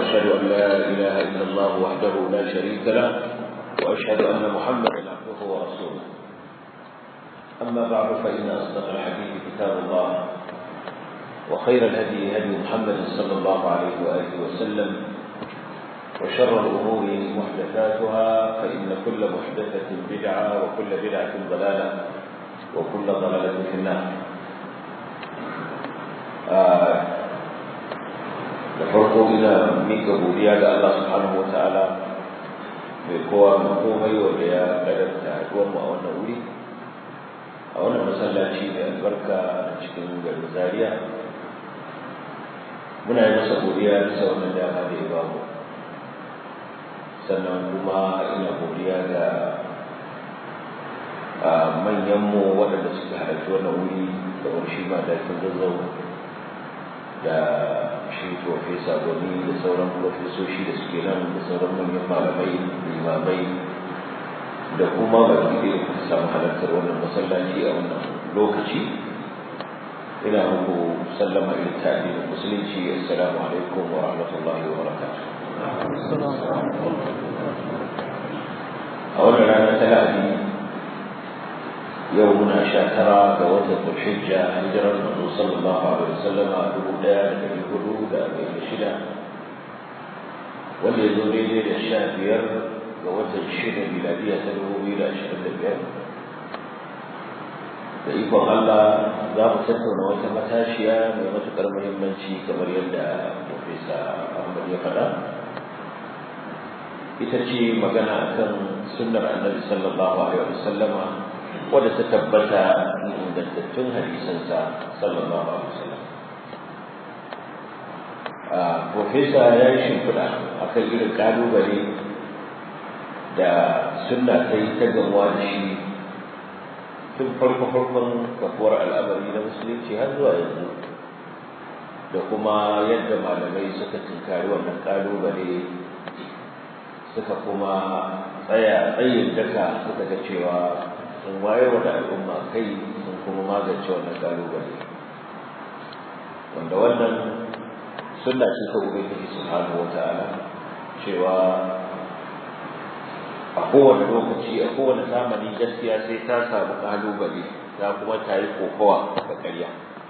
وأشهد أن لا إله إلا الله وحده لا شريك له وأشهد أن محمدا عبده ورسوله أما بعد فإن أصدق الحديث كتاب الله وخير الهدي هدي محمد صلى الله عليه وآله وسلم وشر الأمور محدثاتها فإن كل محدثة بدعة وكل بدعة ضلالة وكل ضلالة في النار da farko ina mika godiya ga Allah subhanahu wa ta'ala mai kowa mai komai wanda ya kadarta haduwar mu a wannan wuri a wannan masallaci mai albarka a cikin garin Zaria muna yi masa godiya bisa wannan dama da ya bamu sannan kuma ina godiya ga manyanmu waɗanda suka halarci wannan wuri da wani shi ma da zazzau da shi profesa gwani da sauran profesoshi da suke nan da sauran manyan malamai limamai da kuma baki da ya samu halartar wannan masallaci a wannan lokaci ina muku sallama irin ta addinin musulunci assalamu alaikum wa rahmatullahi wa barakatuh a wannan rana ta lahadi yau muna sha tara ga watan Zulhijja hijirar Manzo sallallahu alaihi wasallam a dubu ɗaya da ɗari hudu da arba'in da shida wanda ya zo daidai da sha biyar ga watan shida miladiya ta dubu biyu da ashirin da biyar da ikon Allah za mu tattauna wata matashiya mai matuƙar muhimmanci kamar yadda Profesa Ahmad ya faɗa ita ce magana akan sunnar annabi sallallahu alaihi wasallama wadda ta tabbata ingantattun hadisansa sallallahu alaihi wasallam profesa ya yi shimfiɗa a kan irin ƙalubale da sunna ta yi ta gamuwa da shi tun farko farkon kafuwar al'amari na musulunci har zuwa yanzu da kuma yadda malamai suka tunkari wannan ƙalubale suka kuma tsaya tsayin daka suka ga cewa sun waye wa al'umma kai sun kuma magance wannan kalubale wanda wannan sunna ce ta ubangiji subhanahu wata'ala cewa a kowane lokaci a kowane zamani gaskiya sai ta samu kalubale ta kuma ta yi kokowa da ƙarya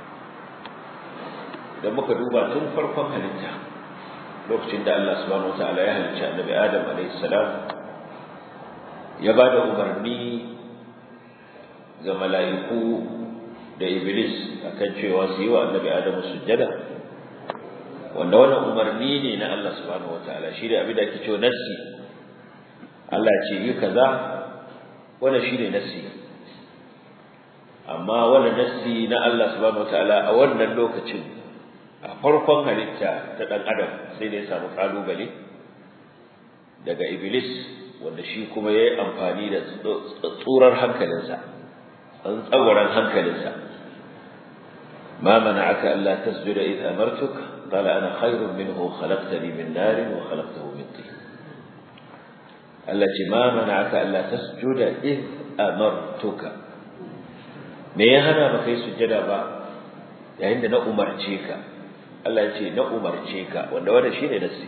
idan muka duba tun farkon halitta lokacin da Allah subhanahu wata'ala ya halicci annabi Adam alaihi salam ya ba da umarni ga mala'iku da iblis akan cewa su yi wa annabi adamu sujjada wanda wannan umarni ne na Allah subhanahu wataala shi da abin da ake cewa nassi Allah ce yi kaza wannan shi ne nassi amma wannan nassi na Allah subhanahu wataala a wannan lokacin a farkon halitta ta dan adam sai da ya samu kalubale daga iblis wanda shi kuma ya yi amfani da tsurar hankalinsa an tsawaran hankalinsa ma mana'aka alla tasjuda id amartuk qala ana khairun minhu khalaqtani min nar wa khalaqtahu min tin Allah ce ma mana'aka alla tasjuda id amartuka me ya hana baka yi sujjada ba yayin da na umarce ka Allah ce na umarce ka wanda wanda shine nasi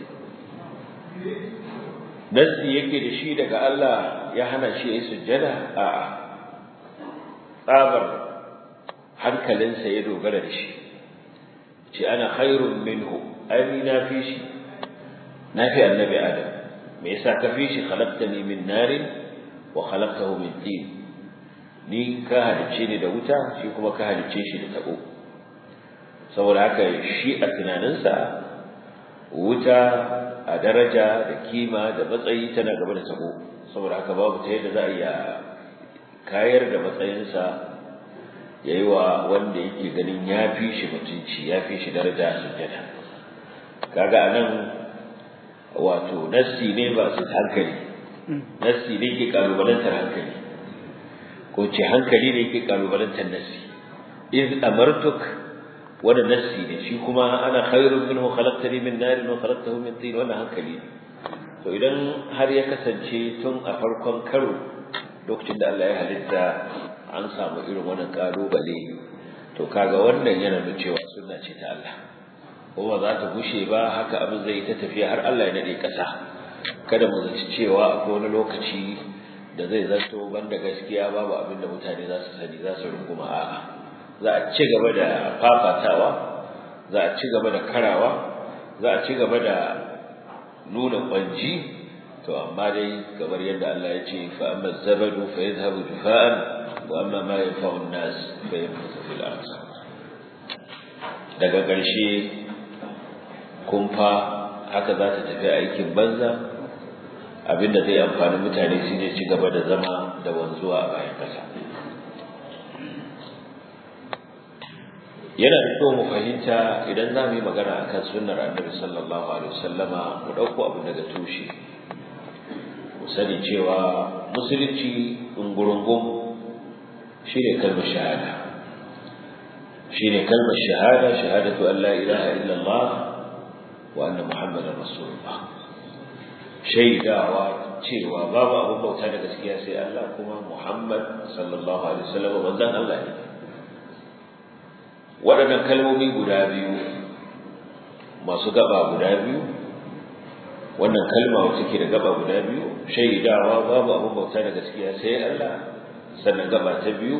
nasi yake da shi daga Allah ya hana shi yi sujjada a'a tsabar hankalinsa ya dogara da shi ce ana khairun minhu ai na fi shi na fi annabi adam me yasa ka fi shi khalaqtani min narin wa khalaqtahu min tin ni ka halice ni da wuta shi kuma ka halice shi da tabo saboda haka shi a tunaninsa wuta a daraja da kima da matsayi tana gaba da tabo saboda haka babu ta yadda za a iya kayar da matsayinsa ya yi wa wanda yake ganin ya fi shi mutunci ya fi shi daraja sujjada kaga a nan wato nassi ne ba su hankali nassi ne ke kalubalantar hankali ko ce hankali ne ke kalubalantar nassi iz amartuk wanda nassi ne shi kuma ana khairun minhu khalaqtani min narin wa khalaqtahu min tin wannan hankali ne to idan har ya kasance tun a farkon karo lokacin da Allah ya halitta an samu irin wannan kalubale to kaga wannan yana nuna cewa sunna ce ta Allah kuma za ta gushe ba haka abin zai ta tafiya har Allah ya nade kasa kada mu zaci cewa akwai wani lokaci da zai zanto banda gaskiya babu abin da mutane za su sani za su runguma a'a za a ci gaba da fafatawa za a ci gaba da karawa za a ci gaba da nuna kwanji to amma dai kamar yadda Allah ya ce fa amma zabadu fa yadhhabu jufa'an wa amma ma yanfa'u an-nas fa yamkutu fil ardh daga ƙarshe kumfa haka za ta tafi aikin banza abinda zai amfani mutane shi ne ci gaba da zama da wanzuwa a bayan ƙasa yana da kyau mu fahimta idan za mu yi magana akan sunnar annabi sallallahu alaihi wasallama mu ɗauko abu daga tushe mu sani cewa musulunci ɗungurungun shi ne kalmar shahada shi ne kalmar shahada shahadatu an la ilaha illallah wa anna muhammadar rasulullah shaidawa cewa babu abin bauta da gaskiya sai Allah kuma Muhammad sallallahu alaihi wasallam manzon Allah ne waɗannan kalmomi guda biyu masu gaba guda biyu wannan kalma wacce ke da gaba guda biyu shaidawa babu abin bauta da gaskiya sai Allah sannan gaba ta biyu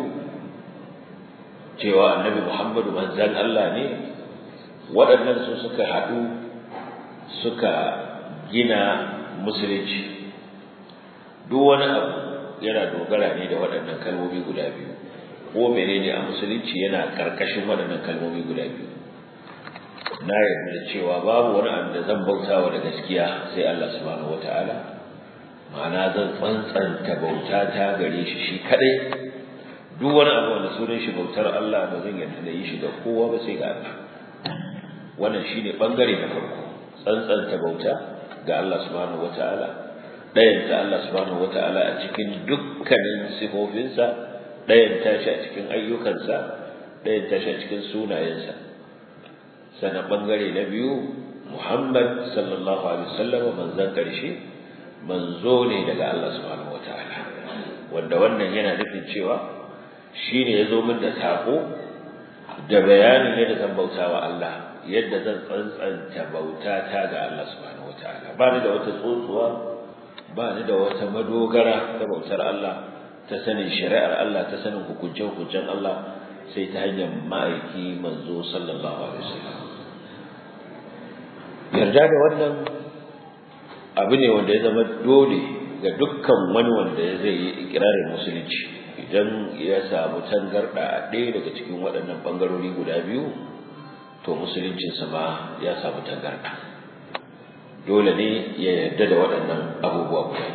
cewa annabi Muhammadu manzon Allah ne waɗannan su suka haɗu suka gina musulunci duk wani abu yana dogara ne da waɗannan kalmomi guda biyu ko menene a musulunci yana ƙarƙashin waɗannan kalmomi guda biyu na yarda da cewa babu wani abu da zan bautawa da gaskiya sai Allah subhanahu wata'ala ma'ana zan tsantsanta bauta ta gare shi shi kadai duk wani abu wanda sunan shi bautar Allah ba zan yarda da yi shi ga kowa ba sai ga Allah wannan shine bangare na farko tsantsanta bauta ga Allah subhanahu wata'ala ɗayanta Allah subhanahu wata'ala a cikin dukkanin sifofinsa ɗayanta shi a cikin ayyukansa ɗayanta shi a cikin sunayensa sannan ɓangare na biyu Muhammad sallallahu alaihi wasallam manzon ƙarshe manzo ne daga Allah subhanahu wata'ala wanda wannan yana nufin cewa shine ya zo min da saƙo da bayanin yadda zan bautawa Allah yadda zan tsantsanta bauta ta ga Allah subhanahu wataala ba ni da wata tsotsuwa ba ni da wata madogara ta bautar Allah ta sanin shari'ar Allah ta sanin hukuncen hukuncen Allah sai ta hanyar ma'aiki manzo sallallahu alaihi wasallam yarda da wannan abu ne wanda ya zama dole ga dukkan wani wanda ya zai yi ikirarin musulunci idan ya samu tangarda a ɗaya daga cikin waɗannan ɓangarori guda biyu to musuluncinsa ma ya samu tangarda dole ne ya yarda da waɗannan abubuwa guda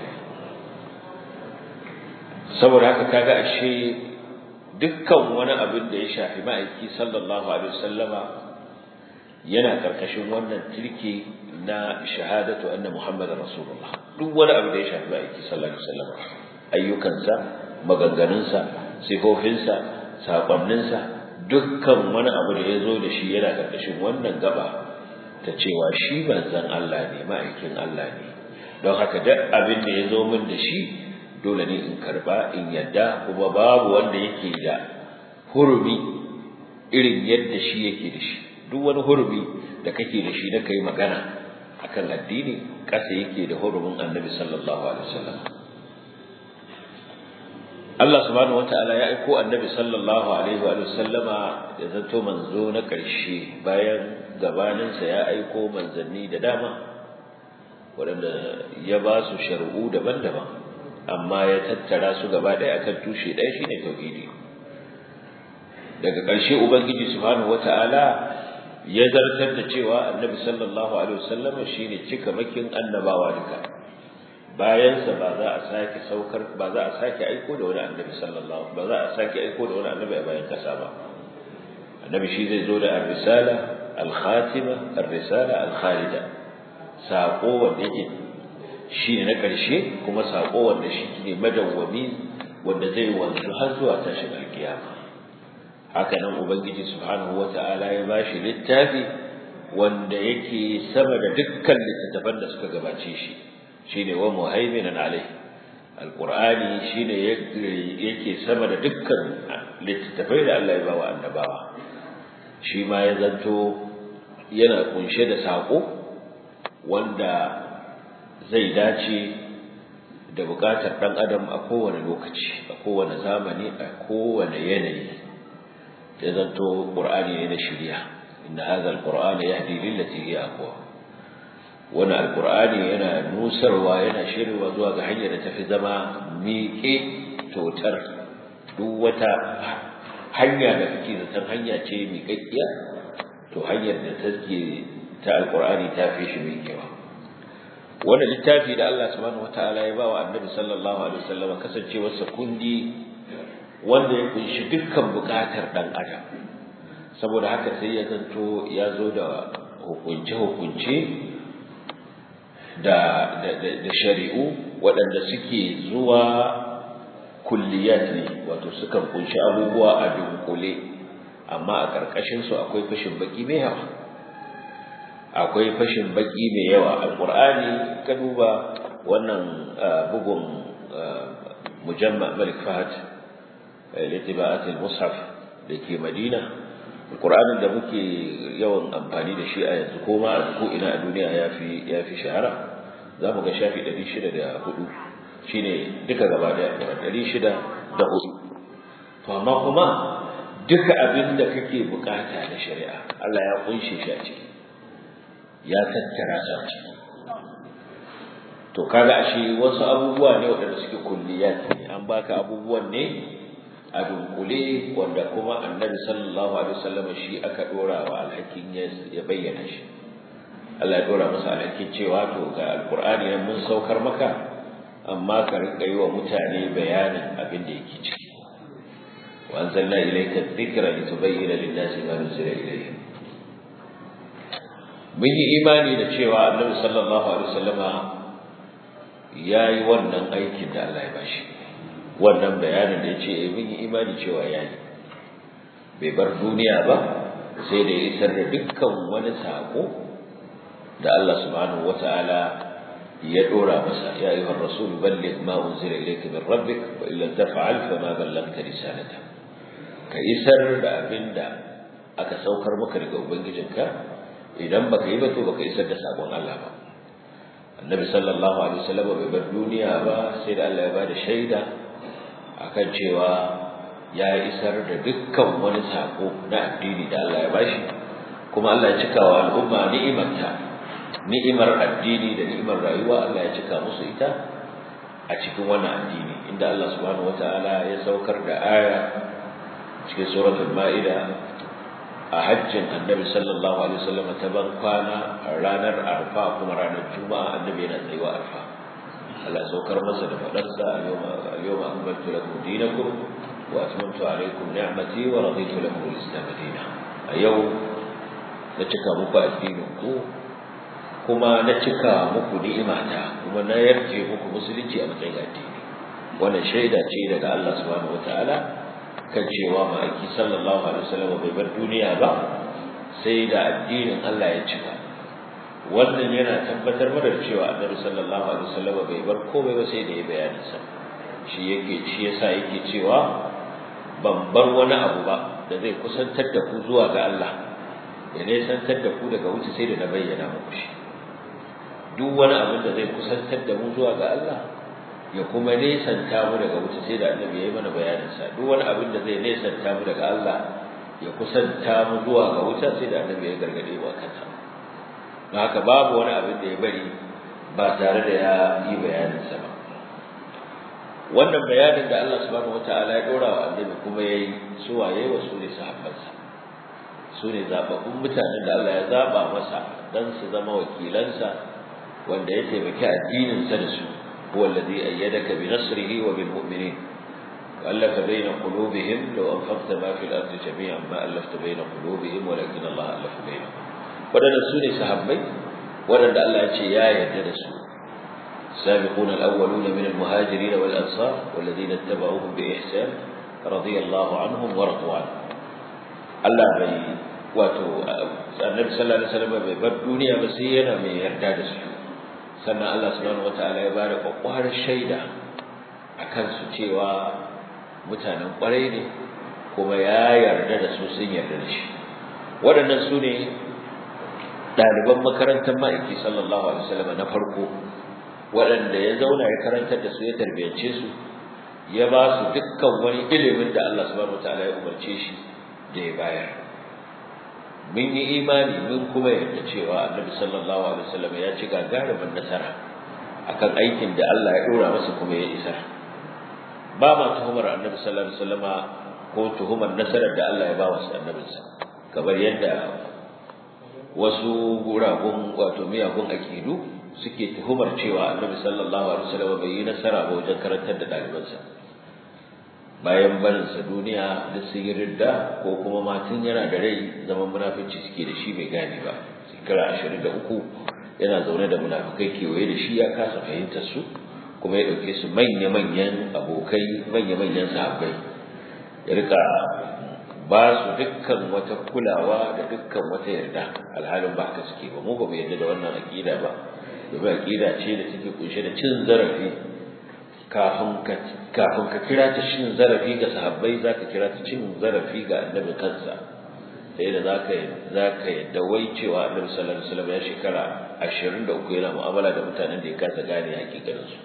saboda haka kaga ashe dukkan wani abin da ya shafi ma'aiki sallallahu alaihi wasallama yana karkashin wannan turke na shahadatu anna muhammadar rasulullah duk wani abu da ya shafi ma'aiki sallallahu alaihi wasallama ayyukansa maganganunsa sifofinsa saƙonninsa dukkan wani abu da ya zo da shi yana ƙarƙashin wannan gaba ta cewa shi manzon Allah ne ma'aikin Allah ne don haka duk abin da ya zo min da shi dole ne in karba in yadda kuma babu wanda yake da hurumi irin yadda shi yake da shi duk wani hurumi da kake da shi na kai magana akan addini ƙasa yake da hurumin annabi sallallahu alaihi wasallam Allah subhanahu wataala ya aiko annabi sallallahu alaihi wa sallama ya zanto manzo na ƙarshe bayan gabaninsa ya aiko manzanni da dama waɗanda ya ba su shari'u daban-daban amma ya tattara su gaba ɗaya akan tushe ɗaya shine tauhidi daga ƙarshe ubangiji subhanahu wataala ya zartar da cewa annabi sallallahu alaihi wa sallama shine cika makin annabawa duka bayansa ba za a sake saukar ba za a sake aiko da wani annabi sallallahu ba za a sake aiko da wani annabi a bayan kasa ba annabi shi zai zo da ar-risala al-khatima ar-risala al-khalida sako wanda yake shi ne na ƙarshe kuma sako wanda shi ne madawwami wanda zai wanzu har zuwa tashin alkiyama haka nan ubangiji subhanahu wata'ala ya bashi littafi wanda yake sama da dukkan littattafan da suka gabace shi shine wa muhaiminan alai alqur'ani shine yake sama da dukkan littattafai da Allah ya bawa annabawa shi ma ya zanto yana kunshe da saƙo wanda zai dace da buƙatar ɗan adam a kowane lokaci a kowane zamani a kowane yanayi ya zanto ƙur'ani ne na shirya inna hadha alqur'ana yahdi lillati hiya aqwa wani alqur'ani yana nusarwa yana shirwa zuwa ga hanyar da tafi zama miƙe totar duk wata hanya da kake zaton hanya ce miƙaƙƙiya to hanyar da take ta alqur'ani ta fi shi miƙewa wannan littafi da Allah subhanahu wataala ya ba wa annabi sallallahu alaihi wasallam kasancewarsa kundi wanda ya kunshi dukkan bukatar dan adam saboda haka sai ya zanto ya zo da hukunce hukunce da da shari'u waɗanda suke zuwa kulliyat ne wato sukan kunshi abubuwa a dunkule amma a ƙarƙashin su akwai fashin baki mai yawa akwai fashin baki mai yawa alqur'ani ka duba wannan bugun mujamma malik fahad litiba'at al-mushaf dake madina alqur'anin da muke yawan amfani da shi a yanzu ko ma ko ina a duniya yafi yafi shahara zamu ga shafi 604 shine duka gaba da 604 to amma kuma duka abin da kake bukata na shari'a Allah ya kunshe shi a ciki ya tattara su a ciki to kaga ashe wasu abubuwa ne waɗanda suke kulliyat ne an baka abubuwan ne a dunkule wanda kuma annabi sallallahu alaihi wasallam shi aka dora wa alhakin ya bayyana shi Allah ya dora masa alhakin cewa to ga alqur'ani nan mun saukar maka amma ka rinka yi wa mutane bayanin abin da yake ciki wa anzalna ilayka dhikra litubayyana lin-nasi ma nuzila ilayhim mun yi imani da cewa annabi sallallahu alaihi wasallama yayi wannan aikin da Allah ya bashi wannan bayanin da yace eh mun yi imani cewa yayi bai bar duniya ba sai da ya isar da dukkan wani sako da Allah subhanahu wataala ya dora masa ya ayyuhar rasul balligh ma unzila ilayka min rabbik wa illa taf'al fama ballaghta risalata ka isar da abinda aka saukar maka daga ubangijinka idan baka yi ba to baka isar da sakon Allah ba annabi sallallahu alaihi wasallam bai bar duniya ba sai da Allah ya bada shaida akan cewa ya isar da dukkan wani sako na addini da Allah ya bashi kuma Allah ya cika wa al'umma ni'imarta ni'imar addini da ni'imar rayuwa Allah ya cika musu ita a cikin wannan addini inda Allah subhanahu wataala ya saukar da aya cikin suratul ma'ida a hajjin annabi sallallahu alaihi wasallam ta ban kwana ranar arfa kuma ranar juma'a annabi yana tsayuwa arfa Allah saukar masa da fadarsa al-yawma akmaltu lakum dinakum wa atmamtu alaykum ni'mati wa raditu lakum al-islam dinan a yau na cika muku addinin ku kuma na cika muku ni'imata kuma na yarje muku musulunci a matsayin addini wannan shaida ce daga Allah subhanahu wataala kan cewa ma'aiki sallallahu alaihi wasallam bai bar duniya ba sai da addinin Allah ya cika wannan yana tabbatar mana da cewa annabi sallallahu alaihi wasallam bai bar komai ba sai da ya bayani sa shi yake shi yasa yake cewa ban bar wani abu ba da zai kusantar da ku zuwa ga Allah ya nesantar da ku daga wuce sai da na bayyana muku shi duk wani abin da zai kusantar da mu zuwa ga Allah ya kuma nesanta mu daga wuta sai da annabi ya yi mana bayanin sa duk wani abin da zai nesanta mu daga Allah ya kusanta mu zuwa ga wuta sai da annabi ya gargade mu akan sa don haka babu wani abin da ya bari ba tare da ya yi bayanin sa ba wannan bayanin da Allah subhanahu wataala ya dora wa annabi kuma yayi su waye wa su ne sahabbansa su ne zababbun mutanen da Allah ya zaba masa dan su zama wakilansa wanda ya taimaki addinin sa da su هو الذي أيدك بنصره وبالمؤمنين وألف بين قلوبهم لو أنفقت ما في الأرض جميعا ما ألفت بين قلوبهم ولكن الله ألف بينهم ودنا سوني صحابي ودنا الله يا يتدسوا السابقون الأولون من المهاجرين والأنصار والذين اتبعوهم بإحسان رضي الله عنهم ورضوا عنه الله بي واتو النبي صلى الله عليه وسلم bar duniya ba sai yana mai yarda da su sannan Allah subhanahu wataala ya bada kwakwarar shaida a kansu cewa mutanen kwarai ne kuma ya yarda da su sun yarda da shi waɗannan su ne ɗaliban makarantar ma'aiki sallallahu alaihi wasallam na farko waɗanda ya zauna ya karantar da su ya tarbiyance su ya ba su dukkan wani ilimin da Allah subhanahu wataala ya umarce shi da ya bayar mun yi imani mun kuma yarda cewa annabi sallallahu alaihi wasallam ya ci gagarumin nasara akan aikin da Allah ya dora masa kuma ya isar ba ma tuhumar annabi sallallahu alaihi wasallam ko tuhumar nasarar da Allah ya ba wa annabinsa kamar yadda wasu guragun wato miyagun akidu suke tuhumar cewa annabi sallallahu alaihi wasallam bai yi nasara ba wajen karantar da ɗalibansa bayan barinsa duniya da sun yi ridda ko kuma matun yana da rai zaman munafici suke da shi bai gane ba shekara ashirin da uku yana zaune da munafikai kewaye da shi ya kasa fahimtar su kuma ya ɗauke su manya-manyan abokai manya-manyan sahabbai ya rika ba su dukkan wata kulawa da dukkan wata yarda alhalin ba haka suke ba mu ba mu yarda da wannan aƙida ba domin aƙida ce da take kunshe da cin zarafi kafin ka kafin ka kira ta cin zarafi ga sahabbai za ka kira ta cin zarafi ga annabi kansa sai da za ka za ka yadda wai cewa annabi sallallahu alaihi wasallam ya shekara 23 yana mu'amala da mutanen da ya kasa gane hakikanin su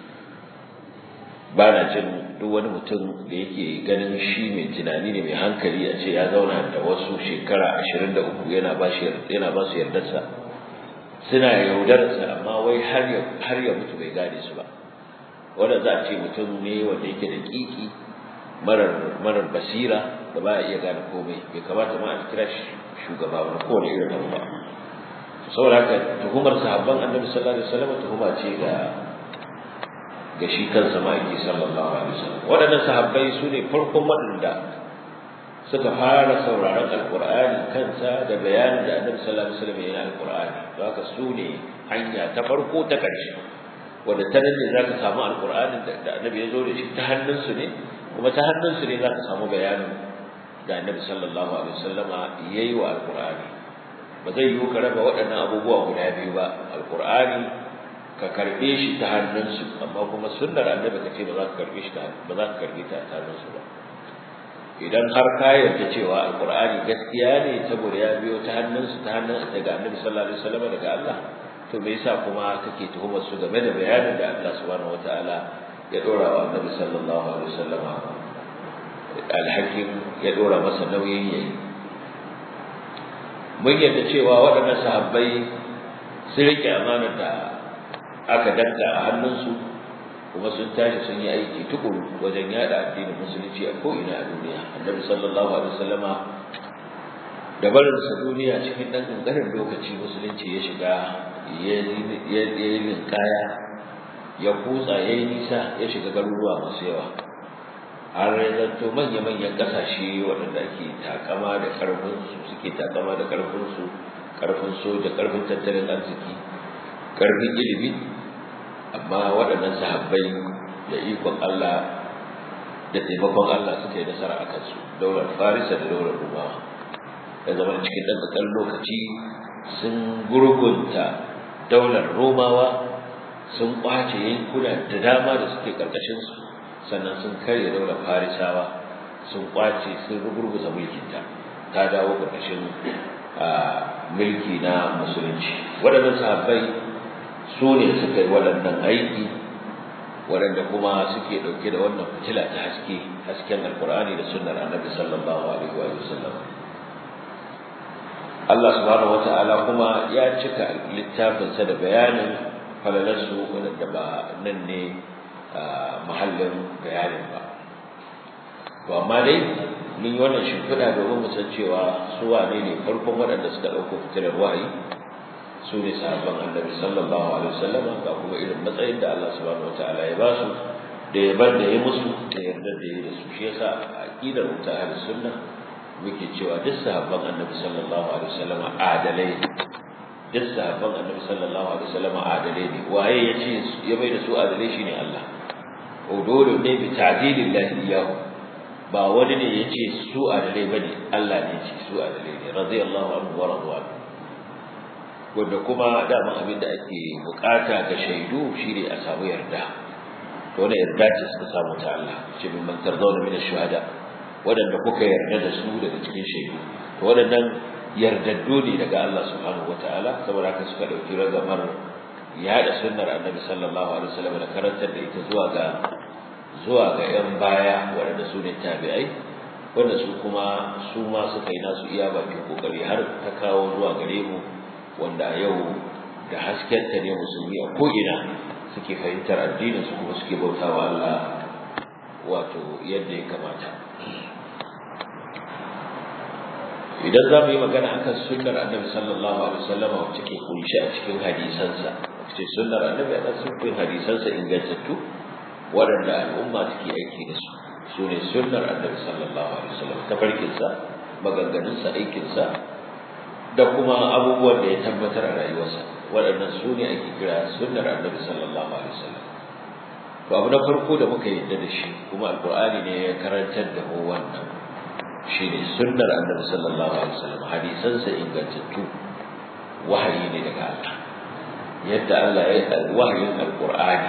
ba na jin duk wani mutum da yake ganin shi mai tunani ne mai hankali a ce ya zauna da wasu shekara 23 yana ba shi yana ba su yardarsa suna yaudarsa amma wai har ya har ya mutu bai gane su ba wanda za a ce mutum ne wanda yake da kiki marar marar basira da ba iya gane komai bai kamata ma a kira shi shugaba ba ko ne irin abu ba saboda haka tuhumar sahabban annabi sallallahu alaihi wasallam tuhuma ce ga ga shi kansa ma'aiki sallallahu alaihi wasallam waɗannan sahabbai su ne farkon waɗanda suka fara sauraron alqur'ani kansa da bayanin da annabi sallallahu alaihi wasallam ya yi alqur'ani don haka su ne hanya ta farko ta ƙarshe wanda ta nan ne za ka samu alƙur'anin da annabi ya zo da shi ta hannunsu ne kuma ta hannunsu ne za ka samu bayanin da annabi sallallahu alaihi wasallama ya yi wa alƙur'ani ba zai yiwu ka raba waɗannan abubuwa guda biyu ba alƙur'ani ka karɓe shi ta hannunsu amma kuma sunnar annabi ka ce ba za ka karɓe shi ta ba za ka karɓe ta ta hannunsu ba idan har ka yarda cewa alƙur'ani gaskiya ne saboda ya biyo ta hannunsu ta hannun daga annabi sallallahu alaihi wasallama daga Allah to me yasa kuma kake tuhumar su game da bayanin da Allah subhanahu wataala ya dora wa Annabi sallallahu alaihi wasallama alhakim ya dora masa nauyin yayi mun yadda cewa waɗannan sahabbai sun rike amanar da aka danka a hannunsu kuma sun tashi sun yi aiki tukuru wajen yada addinin musulunci a ko'ina a duniya annabi sallallahu alaihi wasallama da barinsa duniya cikin ɗan ƙanƙanin lokaci musulunci ya shiga ya yi linkaya ya kutsa ya yi nisa ya shiga garuruwa masu yawa har ya zanto manya-manyan ƙasashe waɗanda ake takama da ƙarfinsu suke takama da ƙarfinsu ƙarfin soja ƙarfin tattalin arziki ƙarfin ilimi amma waɗannan sahabbai da ikon Allah da taimakon Allah suka yi nasara a kansu daular farisa da daular rumawa ya zama cikin ɗan ƙasar lokaci sun gurgunta daular romawa sun ƙwace yankuna da dama da suke ƙarƙashinsu sannan sun karya daular farisawa sun ƙwace sun rugurguza mulkinta ta dawo ƙarƙashin mulki na musulunci waɗannan sahabbai su ne suka yi waɗannan aiki waɗanda kuma suke ɗauke da wannan fitila ta haske hasken alkur'ani da sunnar annabi sallallahu alaihi wa sallam Allah subhanahu wata'ala kuma ya cika littafinsa da bayanin falalarsu wadanda ba nan ne mahallin bayanin ba to amma dai mun yi wannan shimfiɗa domin mu san cewa su wane ne farkon waɗanda suka ɗauko fitilar wahayi su ne sahabban annabi sallallahu alaihi wasallam ga kuma irin matsayin da Allah subhanahu wata'ala ya ba su da ya bar da ya musu da yarda da ya da su shi yasa aqidar mutahar sunna muke cewa duk sahabban annabi sallallahu alaihi wasallam adalai duk sahabban annabi sallallahu alaihi wasallam adalai ne waye yace ya bai da su adalai shine Allah udulu ne bi ta'dilillahi iyahu ba wani ne yace su adalai bane Allah ne yace su adalai ne radiyallahu anhu wa radwan wanda kuma dama abin da ake bukata ga shaidu shine a samu yarda to ne yarda ce suka samu ta Allah ce min man tarzawna min ash-shuhada waɗanda kuka yarda da su daga cikin shaidu to waɗannan yardaddu ne daga Allah subhanahu wataala saboda haka suka dauki ragamar yada sunnar annabi sallallahu alaihi wasallam da karantar da ita zuwa ga zuwa ga yan baya waɗanda su ne tabi'ai wanda su kuma su ma suka yi nasu iya bakin kokari har ta kawo zuwa gare mu wanda a yau da haskenta ne musulmi a ko'ina suke fahimtar addinin su kuma suke bautawa Allah wato yadda ya kamata idan za mu yi magana akan sunnar annabi sallallahu alaihi wasallam wacce ke kunshi a cikin hadisansa wacce sunnar annabi a cikin hadisansa ingantattu waɗanda al'umma take aiki da su su ne sunnar annabi sallallahu alaihi wasallam tafarkinsa maganganunsa aikinsa da kuma abubuwan da ya tabbatar a rayuwarsa waɗannan su ne ake kira sunnar annabi sallallahu alaihi wasallam to abu na farko da muka yarda da shi kuma alqur'ani ne ya karantar da mu wannan shine sunnar annabi sallallahu alaihi wasallam hadisansa ingantattu wahayi ne daga Allah yadda Allah ya yi wahayin alqur'ani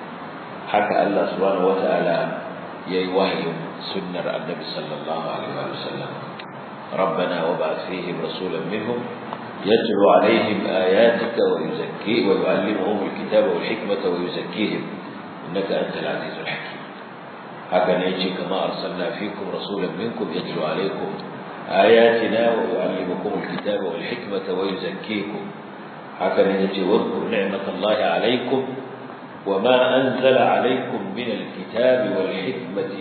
haka Allah subhanahu wataala yayi wahayin sunnar annabi sallallahu alaihi wasallam ربنا وابعث فيهم رسولا منهم يتلو عليهم آياتك ويزكي ويعلمهم الكتاب والحكمة ويزكيهم إنك أنت العزيز الحكيم هكذا يجي كما أرسلنا فيكم رسولا منكم يتلو عليكم آياتنا ويعلمكم الكتاب والحكمة ويزكيكم هكذا يجي واذكر نعمة الله عليكم وما أنزل عليكم من الكتاب والحكمة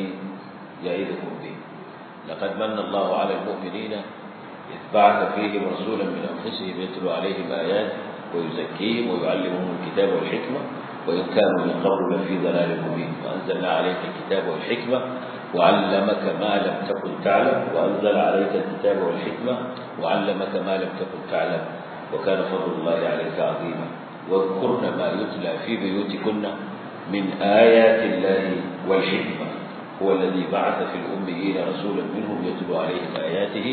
يعظكم به لقد من الله على المؤمنين إذ بعث فيهم رسولا من أنفسهم يتلو عليهم آيات ويزكيهم ويعلمهم الكتاب والحكمة وإن كانوا من قبل لفي ضلال مبين وأنزلنا عليك الكتاب والحكمة وعلمك ما لم تكن تعلم وأنزل عليك الكتاب والحكمة وعلمك ما لم تكن تعلم وكان فضل الله عليك عظيما واذكرن ما يتلى في بيوتكن من آيات الله والحكمة هو الذي بعث في الأميين رسولا منهم يتلو عليهم آياته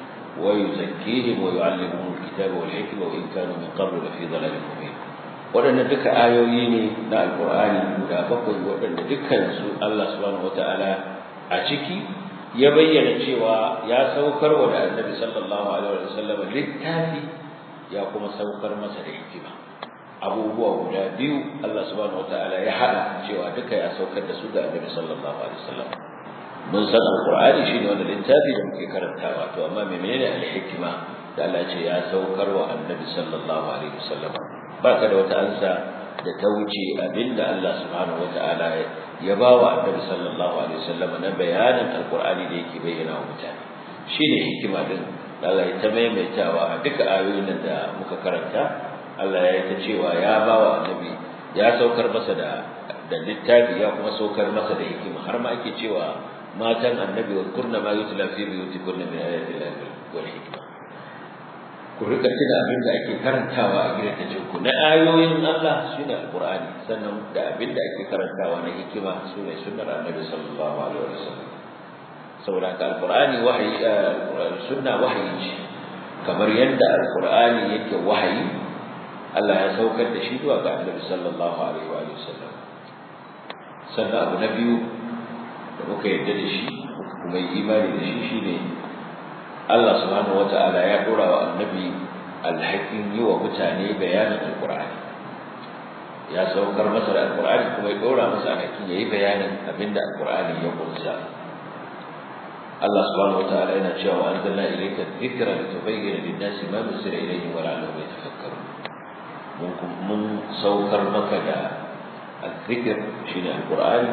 ويزكيهم ويعلمهم الكتاب والحكمة وإن كانوا من قبل لفي ضلال مبين waɗanda duka ayoyi ne na alkur'ani guda bakwai waɗanda dukkansu Allah subhanahu wata'ala a ciki ya bayyana cewa ya saukar wa da annabi sallallahu alaihi wasallam littafi ya kuma saukar masa da hikima abubuwa guda biyu Allah subhanahu wata'ala ya hada cewa duka ya saukar da su ga annabi sallallahu alaihi wasallam mun san alqur'ani shine wanda littafi da muke karantawa to amma menene alhikma da Allah ce ya saukar wa annabi sallallahu alaihi wasallam baka da wata ansa da ta wuce abinda Allah subhanahu wataala ya ba wa annabi sallallahu alaihi wasallam na bayanin alqur'ani da yake bayyana wa mutane shine hikima din da Allah ya ta maimaitawa a duka ayoyin da muka karanta Allah ya yi ta cewa ya ba wa annabi ya saukar masa da da littafi ya kuma saukar masa da hikima har ma ake cewa matan annabi wa kurna ma yutla fi buyutikunna min ayati llahi wal hikma ku rika tuna abin da ake karantawa a gidajen ku na ayoyin Allah shine alqur'ani sannan da abin da ake karantawa na hikima sune sunnar annabi sallallahu alaihi wasallam saboda ka alqur'ani wahayi sunna wahayi ce kamar yadda alqur'ani yake wahayi Allah ya saukar da shi zuwa ga annabi sallallahu alaihi wasallam sannan abu na biyu da muka yarda da shi kuma yi imani da shi shine Allah subhanahu wata'ala ya dora wa annabi alhakin yi wa mutane bayanin alqur'ani ya saukar masa da alqur'ani kuma ya dora masa alhakin yayi bayanin abinda alqur'ani ya kunsa Allah subhanahu wata'ala yana cewa anzalna ilayka dhikra litubayyana lin-nasi ma nuzila ilayhim wa la'allahum yatafakkarun mun saukar maka da الذكر شين القرآن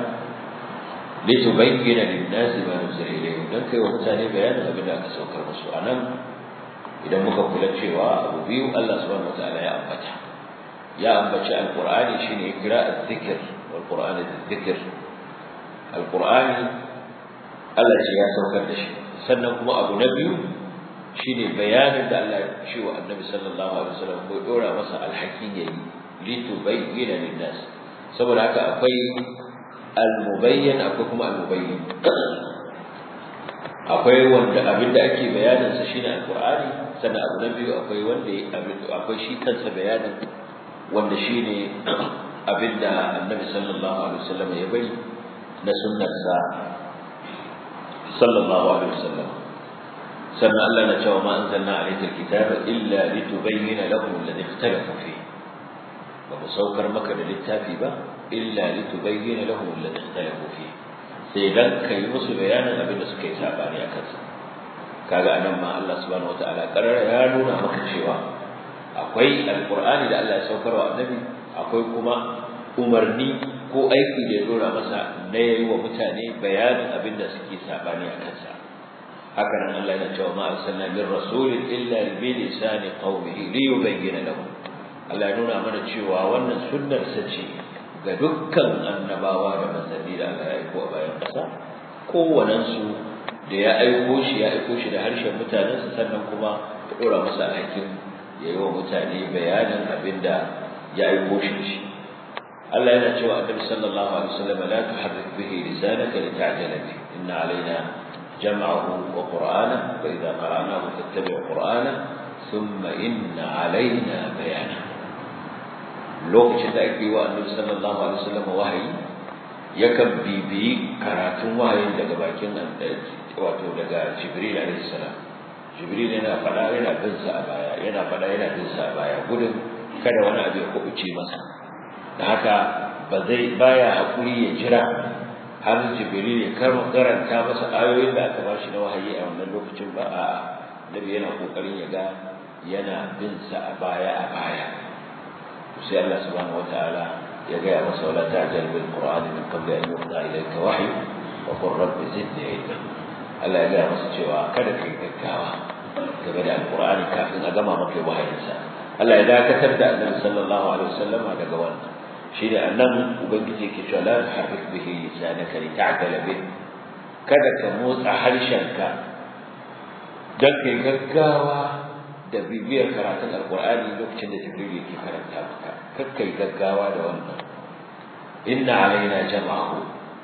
لتبين للناس ما نزل إليهم dan kai wa mutane bayanin abin da aka saukar musu anan idan muka kula cewa abu biyu Allah subhanahu wataala ya ambata ya ambaci alqur'ani shine ya kira azzikr wal qur'ani azzikr alqur'ani Allah ce ya saukar da shi sannan kuma abu na biyu shine bayanin da Allah ya ce wa annabi sallallahu alaihi wasallam ko dora masa alhakin yayi litubayyana lin-nas saboda haka akwai al-mubayyan akwai kuma al-mubayyin akwai wanda abin da ake bayanin sa shine al-Qur'ani sannan abu na biyu akwai wanda akwai shi kansa bayanin wanda shine abin da Annabi sallallahu alaihi wasallam ya bari na sunnar sa sallallahu alaihi wasallam sannan Allah na cewa ma anzalna alayka alkitaba illa litubayyana lahum alladhi ikhtalafu fihi ba mu saukar maka da littafi ba illa litubayyana lahum alladhi ikhtalafu fihi sai dan kai musu bayanin abin da suka yi sabani akan sa kaga anan ma Allah subhanahu wataala karara ya nuna maka cewa akwai alqur'ani da Allah ya saukar wa annabi akwai kuma umarni ko aiki da ya dora masa na yayi wa mutane bayanin abin da suke sabani akan sa haka nan Allah yana cewa ma arsalna min rasulin illa bi lisani qaumihi li yubayyana lahum Allah ya nuna mana cewa wannan sunnar sa ce ga dukkan annabawa da manzanni da Allah ya aiko a bayan ƙasa kowannen su da ya aiko shi ya aiko shi da harshen mutanensa sannan kuma ya dora masa alhakin ya yi wa mutane bayanin abin da ya aiko shi da shi Allah yana cewa annabi sallallahu alaihi wasallam la tuharrik bihi lisanaka lita'jala bihi inna alaina جمعه وقرآنه فإذا قرأناه فاتبع قرآنه ثم إن علينا بيانه lokacin da ake wa annabi sallallahu alaihi wasallam wahayi yakan bibiyi karatun wahayin daga bakin wato daga jibril alaihi salam jibril yana fada yana bin sa a baya yana fada yana bin sa a baya gudun kada wani abu ya kubuce masa da haka ba zai baya hakuri ya jira har jibril ya karanta masa ayoyin da aka bashi na wahayi a wannan lokacin ba a nabi yana kokarin ya ga yana bin sa a baya a baya sai Allah subhanahu wataala ya ga ya masa wala ta'jal bil qur'an min qabli an yuqda ilayka wahyu wa qur rabbi zidni ilma Allah ya ga masa cewa kada kai gaggawa game da alqur'ani kafin a gama maka wahayinsa Allah ya dakatar da annabi sallallahu alaihi wasallam daga wannan shi da annan ubangiji ke cewa la tuharrik bihi lisanaka lita'jala bih kada ka motsa harshenka dan kai gaggawa da bibiyar karatun alqur'ani lokacin da jibril yake karanta maka kakkai gaggawa da wannan inna alaina jama'ahu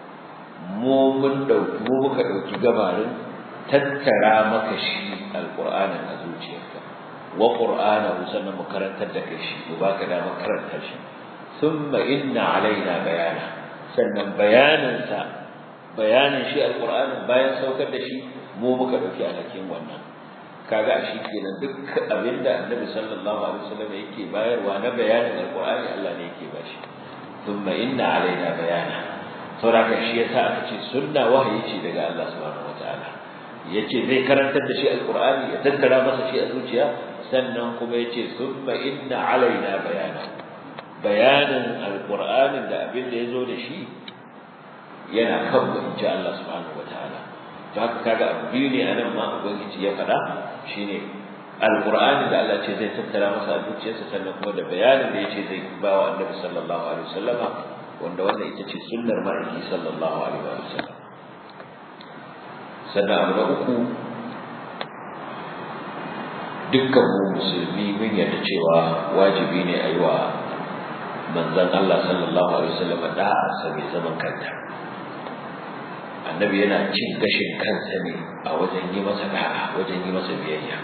mu mun dauki mu muka dauki gabarin tattara maka shi alqur'anin a zuciyarka wa qur'anahu sannan mu karantar da kai shi mu baka da karanta shi ثم إن علينا بيانه sannan bayaninsa bayanin shi alqur'anin bayan saukar da shi mu muka dauki alhakin wannan kaga shi kenan duk abinda annabi sallallahu alaihi wasallam yake bayarwa na bayanin alqur'ani Allah ne yake bashi thumma inna alaina bayana saboda shi yasa aka ce sunna wahayi ce daga Allah subhanahu wataala yace zai karantar da shi alqur'ani ya tattara masa shi a zuciya sannan kuma yace thumma inna alaina bayana bayanin alƙur'anin da abin da ya zo da shi yana kan mu inji Allah subhanahu wataala to haka kaga abu biyu ne anan ma ubangiji ya faɗa shine alƙur'anin da Allah ce zai tattara masa a zuciyarsa sannan kuma da bayanin da yace zai ba wa annabi sallallahu alaihi wasallama wanda wannan ita ce sunnar ma'aiki sallallahu alaihi wasallam sannan abu na uku dukkan mu musulmi mun yarda cewa wajibi ne a yi wa manzon Allah sallallahu alaihi wasallam da'a sa mai zaman kanta annabi yana cin gashin kansa ne a wajen yi masa da'a wajen yi masa biyayya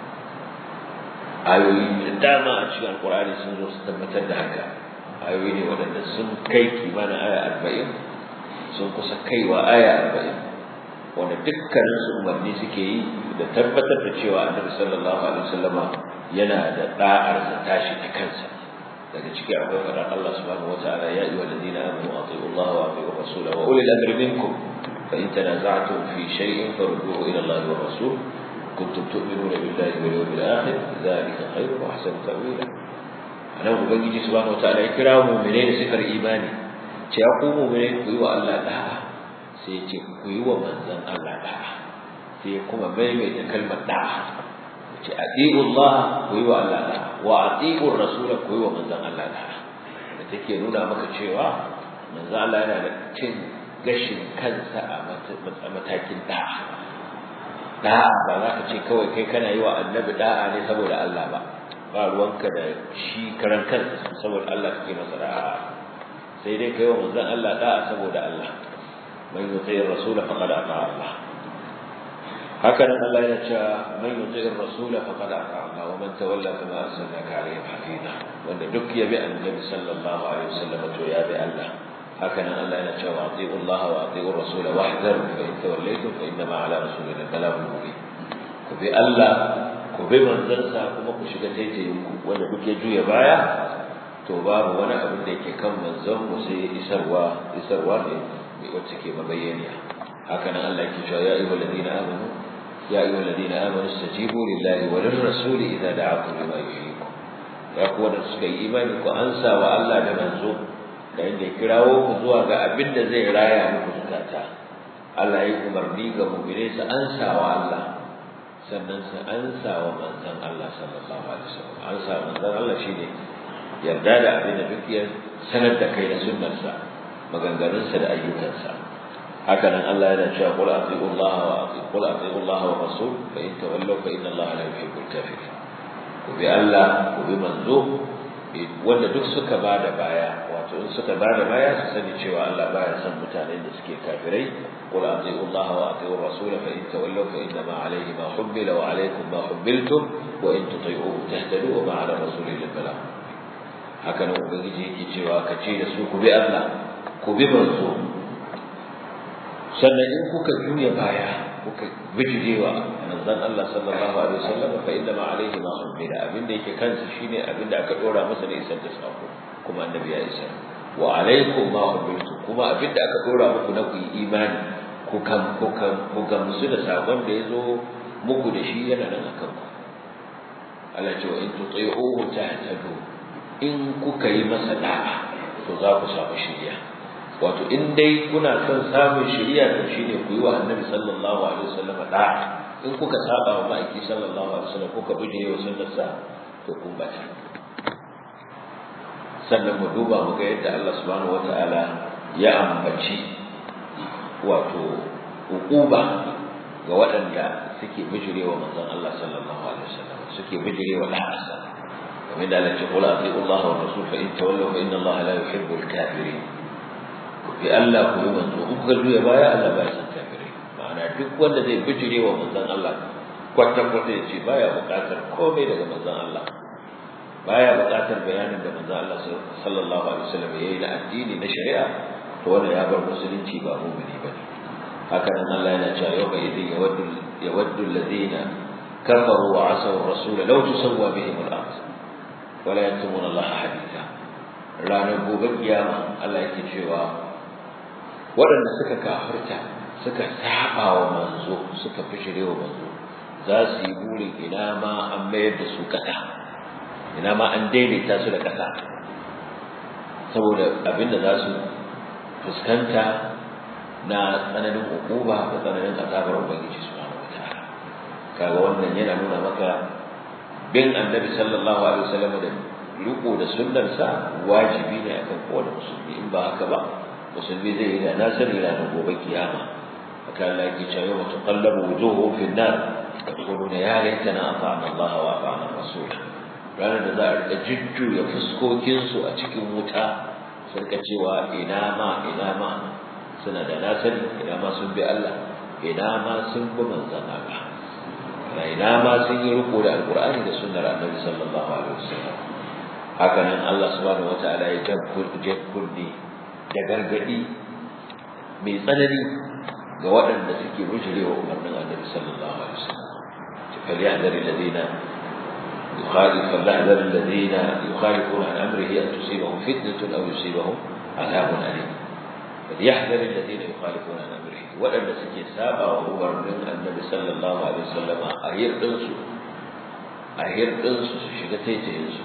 ayoyi da dama a cikin alkur'ani sun zo su tabbatar da haka ayoyi ne waɗanda sun kai kimanin aya arba'in sun kusa kaiwa aya arba'in wanda dukkanin su umarni suke yi da tabbatar da cewa annabi sallallahu alaihi wasallama yana da da'ar da tashi ta kansa daga ciki akwai faɗar Allah subhanahu wataala ya ayyuhal ladina amanu atiiu Allah wa atiiu rasula wa ulil amri minkum fa in tanaza'tum fi shay'in farudduhu ila Allah wa rasul kuntum tu'minuna billahi wal yawmil akhir dhalika khayrun wa ahsanu ta'wila anan ubangiji subhanahu wataala ya kira mu'mine da sifar imani ce ya ku mu'mine ku yi wa Allah da'a sai ya ce ku yi wa manzon Allah da'a sai kuma maimaita kalmar da'a ce ati'u Allah ku yi wa Allah da'a wa ati'u Rasul ku yi wa manzon Allah da'a da take nuna maka cewa manzon Allah yana da cin gashin kansa a matakin da'a da'a ba za ka ce kawai kai kana yi wa annabi da'a ne saboda Allah ba ba ruwanka da shi karan kansa saboda Allah kake masa da'a sai dai kai wa manzon Allah da'a saboda Allah man yuti ar-rasul faqad ata'a Allah haka nan Allah ya ce man yuti ar-rasul faqad ata'a Allah wa man tawalla fama arsalnaka alayhi hafiza wanda duk ya bi annabi sallallahu alaihi wasallam to ya bi Allah haka nan Allah yana cewa ati'u Allah wa ati'u ar-rasul wahdharu fa in tawallaytum fa innama ala rasulina al-balagh mubin ku bi Allah ku bi manzansa kuma ku shiga taitayin ku wanda duk ya juya baya to babu wani abin da yake kan manzon mu sai isarwa isarwa ne wacce ke mabayyaniya haka nan Allah yake cewa ya ayyuhal ladina amanu ya ayyuhal ladina amanu istajibu lillahi wa lirrasuli idza da'akum lima yuhyikum ya ku wanda suka yi imani ku ansa wa Allah da manzo da inda ya kirawo ku zuwa ga abin da zai raya muku zukata Allah ya umarni ga mu'mine su ansa wa Allah sannan su ansa wa manzon Allah sallallahu alaihi wasallam ansa manzon Allah shine yarda da abin da duk ya sanar da kai da sunnarsa maganganunsa da ayyukansa haka nan Allah yana cewa qul atiiu Allah wa atiiu qul atiiu Allah wa rasul fa in tawallaw fa inna Allah la yuhibbul kafirin ku bi Allah ku bi manzo wanda duk suka bada baya wato in suka bada baya su sani cewa Allah baya son mutanen da suke kafirai qul atiiu Allah wa atiiu rasul fa in tawallaw fa inna ma alayhi ma hummila wa alaykum ma hummiltum wa in tuti'uhu tahtadu wa ma ala rasulil balagh haka nan ubangiji yake cewa ka ce da su ku bi Allah ku bi manzo sannan in kuka juya baya kuka bijirewa manzon Allah sallallahu alaihi wasallam fa inna ma alaihi ma ummila abinda yake kansa shine abinda aka dora masa ne isar da sako kuma annabi ya isa wa alaikum ma ummiltu kuma abinda aka dora muku na ku yi imani ku kan ku kan ku gamsu da sakon da yazo muku da shi yana nan akan ku Allah ce wa in tuti'uhu tahtadu in kuka yi masa da'a to za ku samu shiriya wato in dai kuna son samun shiriya to shine ku yi wa annabi sallallahu alaihi wasallam da'a in kuka saba wa ma'aiki sallallahu alaihi wasallam kuka buje wa sunnarsa to kun bata sannan mu duba mu ga yadda Allah subhanahu wataala ya ambaci wato hukuba ga waɗanda suke bijirewa manzon Allah sallallahu alaihi wasallam suke bijirewa da'arsa kamar da Allah ya ce qul atiiu Allah wa rasul fa in tawallaw fa inna Allah la yuhibbul kafirin bi Allah ku yi manzo in kuka juya baya Allah ba ya san kafirai ma'ana duk wanda zai bijire wa manzon Allah kwata kwata ya ce baya buƙatar komai daga manzon Allah baya buƙatar bayanin da manzon Allah sallallahu alaihi wasallam yayi na addini na shari'a to wanda ya bar musulunci ba mu'mini bane haka nan Allah yana cewa yau bai idin yawaddu yawaddu alladhina kafaru wa asaw ar-rasul law tusawwa bihim al-ard wa la yaktumuna Allah haditha ranar gobe kiyama Allah yake cewa waɗanda suka kafirta suka saba wa manzo suka fishire wa manzo za su yi burin ina ma an mayar da su ƙasa ina ma an daidaita su da ƙasa saboda abinda za su fuskanta na tsananin hukuma da tsananin azabar ubangiji subhanahu wataala kaga wannan yana nuna maka bin annabi sallallahu alaihi wasallam da riko da sunnarsa wajibi ne akan kowane musulmi in ba haka ba musulmi zai yi da nasari ranar gobe kiyama haka Allah yake cewa yau tuqallabu wujuhu fi an-nar yaquluna ya laitana ata'na Allah wa ata'na Rasul ranar da za a rika jujjuya fuskokin su a cikin wuta sun ka cewa ina ma ina ma suna da nasari ina ma sun bi Allah ina ma sun bi manzon Allah ina ma sun yi riko da alqur'ani da sunnar annabi sallallahu alaihi wasallam haka nan Allah subhanahu wataala ya jakkurni da gargadi mai tsanani ga waɗanda suke bujirewa umarnin annabi sallallahu alaihi wasallam فليحذر الذين يخالف فليحذر الذين يخالفون عن امره ان تصيبهم فتنه او يصيبهم عذاب اليم فليحذر الذين يخالفون عن امره وأن سكي سابع وأمرن النبي صلى الله عليه وسلم أهير دنسو أهير دنسو شغتي تهنسو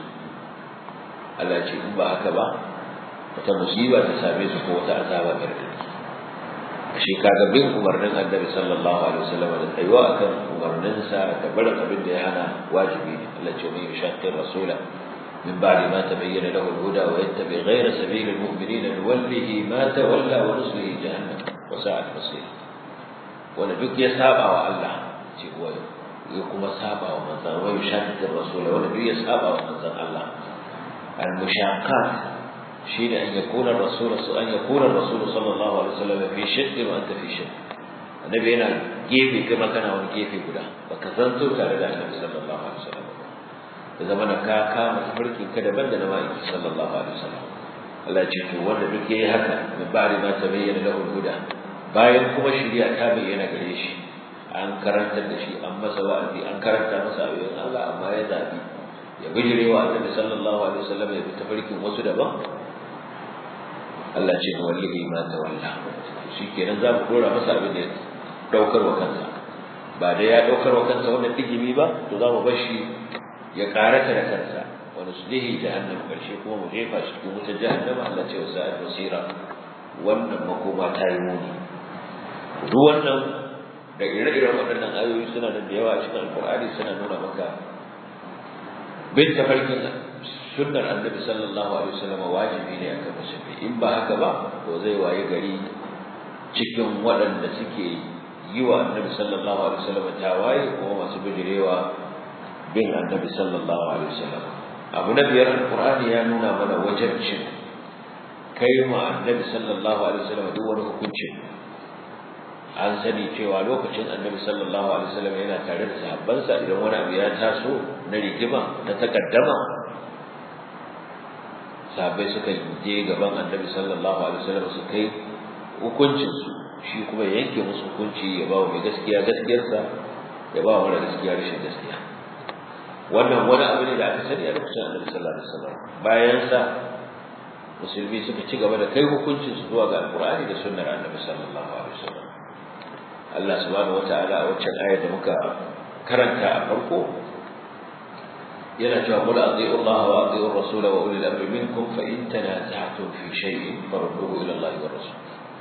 Allah ce in ba haka ba wata musiba ta same su ko wata azaba gargadi ashe kaga bin umarnin annabi sallallahu alaihi wasallam da tsayuwa akan umarninsa da barin abin da ya hana wajibi ne Allah ce mai yushaqqi rasula min ba'di ma tabayyana lahu al-huda wa yattabi ghayra sabili al-mu'minina nuwallihi ma tawalla wa nuslihi jahannam wa sa'at masir wanda duk ya saba wa Allah ce kuwa ya kuma saba wa manzon wa yushaqqi rasula wanda duk ya saba wa manzon Allah المشاقات شيء أن يكون الرسول أن يكون الرسول صلى الله عليه وسلم في شق وأنت في شق النبي هنا جيبي كما كان هو جيبي بلا فكذنت تعالى النبي صلى الله عليه وسلم إذا من كاكا متفرق كذا بند نوائي صلى الله عليه وسلم Allah ce to wanda duk yayi haka min ba'di ma tabayyana lahu al-huda bayan kuma shari'a ta bayyana gare shi an karantar da shi an masa wa'azi an karanta masa ayoyin Allah amma ya zabi ya bijire wa annabi sallallahu alaihi wasallam ya bi tafarkin wasu daban Allah ce wallahi ma tawalla shikenan za mu dora masa abin da ya daukar wa kansa ba da ya daukar wa kansa wannan digimi ba to za mu bar shi ya karata da kansa wa nuslihi jahannam karshe kuma mu jefa shi cikin wutar jahannama Allah ce wa sa'at basira wannan makoma ta yi muni duk wannan da ire-iren waɗannan ayoyi suna da yawa a cikin alƙur'ani suna nuna maka bin tafarkin sunnar annabi sallallahu alaihi wasallam wajibi ne akan musulmi in ba haka ba to zai waye gari cikin waɗanda suke yi wa annabi sallallahu alaihi wasallam tawaye kuma masu bijirewa bin annabi sallallahu alaihi wasallam abu na biyar alqur'ani ya nuna mana wajibcin kai ma annabi sallallahu alaihi wasallam duk wani hukunci an sani cewa lokacin annabi sallallahu alaihi wasallam yana tare da sahabbansa idan wani abu ya taso na rigima na takaddama sahabbai suka je gaban annabi sallallahu alaihi wasallam su kai hukuncin su shi kuma yanke musu hukunci ya ba mai gaskiya gaskiyarsa ya ba mara gaskiya rashin gaskiya wannan wani abu ne da aka sani a lokacin annabi sallallahu alaihi wasallam bayan sa musulmi suka ci gaba da kai hukuncin su zuwa ga alqur'ani da sunnar annabi sallallahu alaihi wasallam Allah subhanahu wataala a waccan ayar da muka karanta a farko yana cewa qul ati'u Allah wa ati'u ar-rasul wa ulil amri minkum fa in tanaza'tum fi shay'in farudduhu ila Allah wa rasul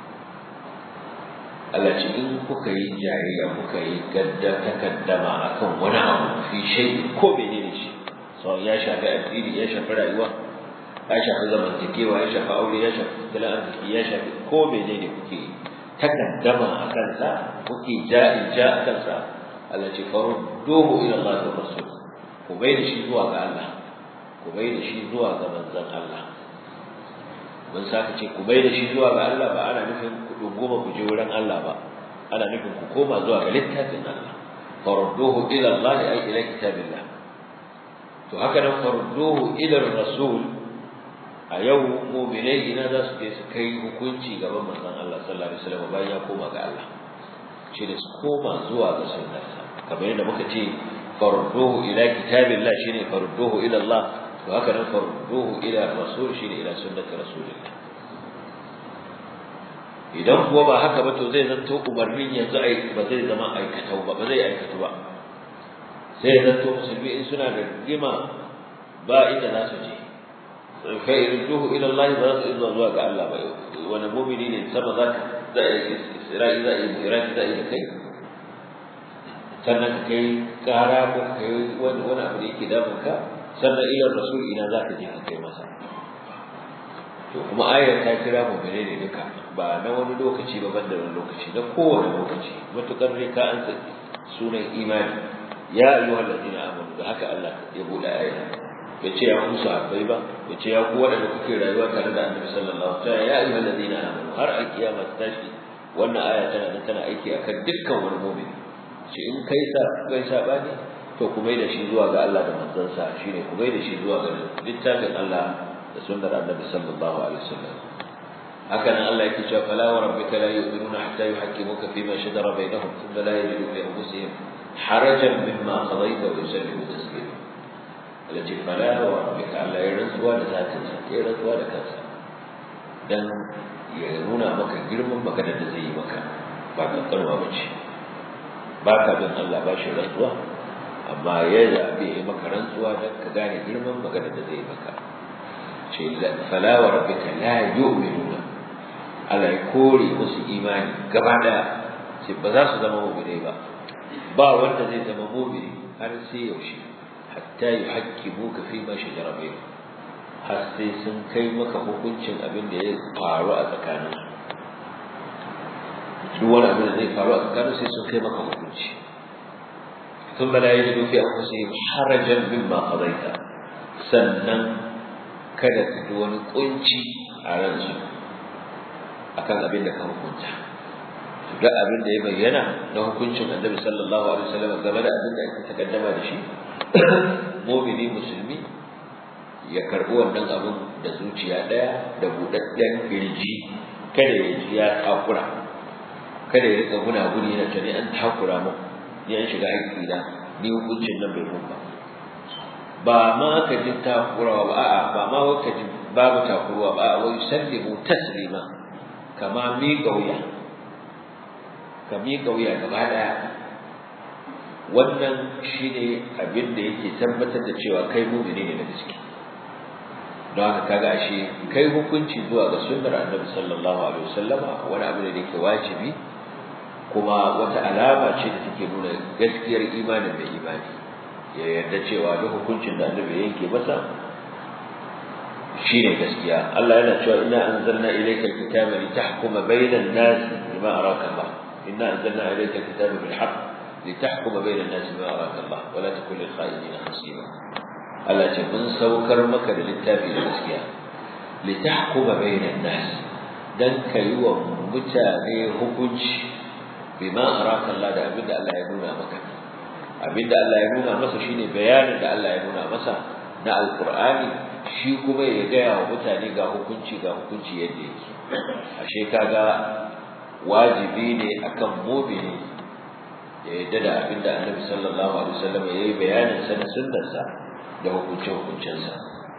Allah ce in kuka yi jayayya kuka yi gadda takaddama akan wani abu fi shay'in ko menene shi so ya shafi addini ya shafi rayuwa ya shafi zamantakewa ya shafi aure ya shafi tattalin arziki ya shafi ko menene kuke yi takaddama a kansa kuke ja'in ja a kansa Allah ce farudduhu ila Allah wa rasul ku bai da shi zuwa ga Allah ku bai da shi zuwa ga manzon Allah mun saka ce ku bai da shi zuwa ga Allah ba ana nufin ku dungoma ku je wurin Allah ba ana nufin ku koma zuwa ga littafin Allah farudduhu ila Allah ay ila kitabillah to haka nan farudduhu ila rasul a yau mu'minai ina za su je su kai hukunci gaban manzon Allah sallallahu alaihi wasallam bayan ya koma ga Allah shi da su koma zuwa ga sunnarsa kamar yadda muka ce farudduhu ila kitabillah shine farudduhu ila Allah to haka nan farudduhu ila rasul shine ila sunnati rasulillah idan kuwa ba haka ba to zai zanto umarnin yanzu ai ba zai zama aikatau ba ba zai aikatu ba sai zanto musulmi in suna da rigima ba inda za su je kai irjuhu ila Allah ba za su izuwa zuwa ga Allah ba wani mu'mini ne sama za ka za a yi isra'i za a yi iraki za a yi da kai sannan ka kai kara ko ka kai wani wani abu da yake damun ka sannan ila rasul ina za ka je ka kai masa to kuma ayar ta kira mu gare ne duka ba na wani lokaci ba banda wani lokaci na kowane lokaci matukar ne ka an sunan imani ya ayyuhal ladina amanu da haka Allah ya bude ayar bai ce ya ku sahabbai ba bai ce ya ku waɗanda kuke rayuwa tare da annabi sallallahu alaihi wasallam ya ayyuhal ladina amanu har a kiyama ta tashi wannan aya tana nan tana aiki akan dukkan wani mu'min ce in kai sa kai sabani to ku mai da shi zuwa ga Allah da manzansa shine ku mai da shi zuwa ga littafin Allah da sunnar annabi sallallahu alaihi wasallam haka nan Allah yake cewa fala wa rabbika la yu'minuna hatta yuhaqqimuka fima shajara bainahum thumma la yajidu fi anfusihim harajan mimma qadayta wa yusallimu taslima التي فلا وربك ألا يرزوا لذاتنا يرزوا لكنسا dan ya nuna maka girman maganar da zai yi maka ba kankanwa ba ce ba ka bin Allah ba shi rantsuwa amma ya zaɓe ya maka rantsuwa don ka gane girman maganar da zai yi maka ce fala wa rabbika la yu'minuna Allah ya kore musu imani gaba daya ce ba za su zama mu'minai ba ba wanda zai zama mu'mini har sai yaushe hatta yuhaqqimuka fi ma shajara bainahum har sai sun kai maka hukuncin abin da ya faru a tsakanin duk wani abin da zai faru a tsakanin sai sun kai maka hukunci ثم لا يجدوا في أنفسهم حرجا مما قضيت sannan kada su ji wani kunci a ransu akan abin da ka hukunta duk abin da ya bayyana na hukuncin annabi sallallahu alaihi wasallam game da abin da ake takaddama da shi mu'mini musulmi ya karbi wannan abin da zuciya daya da budadden kirji kada ya ji ya takura kada ya rika guna guni yana tani an takura mu ni an shiga haƙƙi na ni hukuncin nan bai mun ba ba ma ka ji takurawa ba a'a ba ma ka ji babu takurwa ba a'a wai sallimu taslima kama mi gauya ka mi gauya gaba daya wannan shine abin da yake tabbatar da cewa kai mu'mini ne da gaske don haka kaga ashe kai hukunci zuwa ga sunnar annabi sallallahu alaihi wasallama wani abu ne da yake wajibi kuma wata alama ce da take nuna gaskiyar imanin da imani ya yarda cewa duk hukuncin da annabi yanke masa shine gaskiya Allah yana cewa inna anzalna ilayka alkitaba litahkuma bayna an-nas bima araka Allah inna anzalna ilayka alkitaba bil haqq litahkuma bayna an-nas bima araka Allah wa la takun lil kha'inina hasiba Allah ce mun saukar maka da littafi da gaskiya litahkuma bayna an-nas dan kai wa mutane hukunci bima araka Allah da abinda Allah ya nuna maka abinda Allah ya nuna masa shine bayanin da Allah ya nuna masa na alqur'ani shi kuma ya gaya wa mutane ga hukunci ga hukunci yadda yake ashe kaga wajibi ne akan mu'mini ya yadda da abinda Annabi sallallahu alaihi wasallam ya yi bayanin sa na sunnarsa da hukunce hukuncensa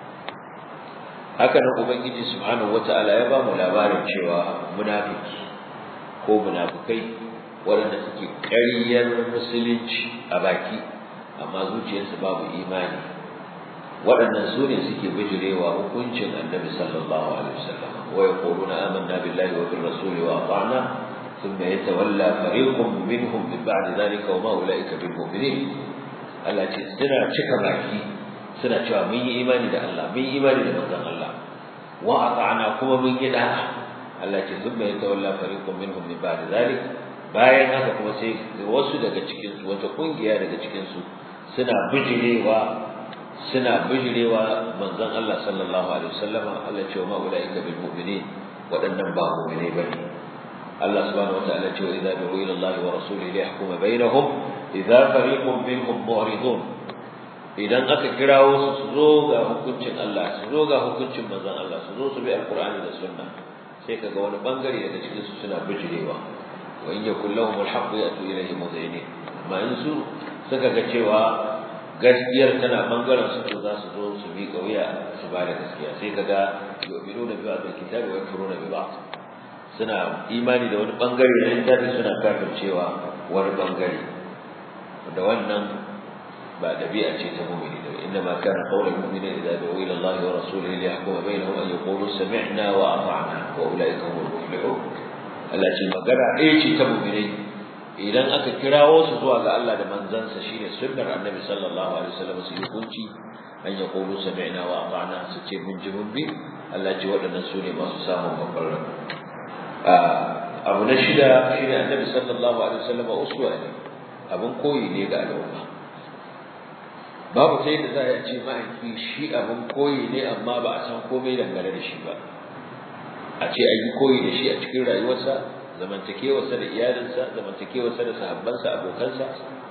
haka nan ubangiji subhanahu wataala ya ba mu labarin cewa munafiki ko munafikai waɗanda suke ƙaryar musulunci a baki amma zuciyarsu babu imani waɗannan su ne suke bijirewa hukuncin annabi sallallahu alaihi wasallam wa yaquluna amanna billahi wa bir rasuli wa ata'na thumma yatawalla fariqun minhum min ba'di dhalika wa ma ulaika bil mu'minin Allah ce suna cika baki suna cewa mun yi imani da Allah mun yi imani da manzon Allah wa ata'na kuma mun yi da'a Allah ce thumma yatawalla fariqun minhum min ba'di dhalika bayan haka kuma sai wasu daga cikinsu wata kungiya daga cikinsu suna bijirewa suna bijirewa manzon Allah sallallahu alaihi wasallama Allah ce wa ma ulaika bil mu'minin wadannan ba mu'mine bane Allah subhanahu wataala ce wa idza du'u ila Allah wa rasulihi liyahkuma bainahum idza fariqun minhum mu'ridun idan aka kirawo su su zo ga hukuncin Allah su zo ga hukuncin manzon Allah su zo su bi alqur'ani da sunna sai kaga wani bangare daga cikin su suna bijirewa wa in yakul lahum alhaq yatu ilayhi mudhinin amma in su suka ga cewa gaskiyar tana bangaren su to za su zo su bi kauya su ba da gaskiya sai kaga yu'minuna bi ba'd alkitabi wa yakfuruna bi ba'd suna imani da wani bangare da littafi suna kafircewa wani bangare da wannan ba dabi'a ce ta mu'mini da inna ma kana qawlul mu'mini idza du'u ila Allah wa rasulihi liyahkuma bainahum an yaqulu sami'na wa ata'na wa ulaika humul muflihun Allah ce magana ɗaya ce ta mu'minai idan aka kirawo su zuwa ga Allah da manzansa shine sunnar Annabi sallallahu alaihi wasallam su yi hukunci an ya qulu sami'na wa ata'na su ce mun ji mun bi Allah ce waɗannan su ne masu samun babbar rabo abu na shida shine Annabi sallallahu alaihi wasallam uswa ne abun koyi ne ga al'umma babu sai da za a ce mahaifi shi abun koyi ne amma ba a san komai dangane da shi ba a ce an yi koyi da shi a cikin rayuwarsa zamantakewarsa da iyalinsa zamantakewarsa da sahabbansa abokansa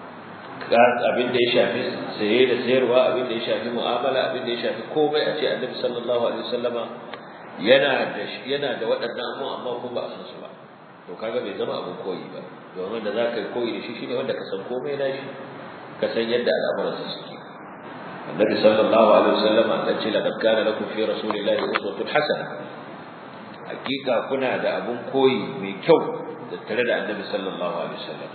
abin da ya shafi saye da sayarwa abin da ya shafi mu'amala abin da ya shafi komai a ce annabi sallallahu alaihi wasallama yana da yana da waɗannan abu amma kuma ba a san su ba to kaga bai zama abin koyi ba domin da za ka yi koyi da shi shine wanda ka san komai na shi ka san yadda al'amuransa suke annabi sallallahu alaihi wasallama ta ce laqad kana lakum fi rasulillahi uswatun hasana hakika kuna da abun koyi mai kyau da tare da annabi sallallahu alaihi wasallam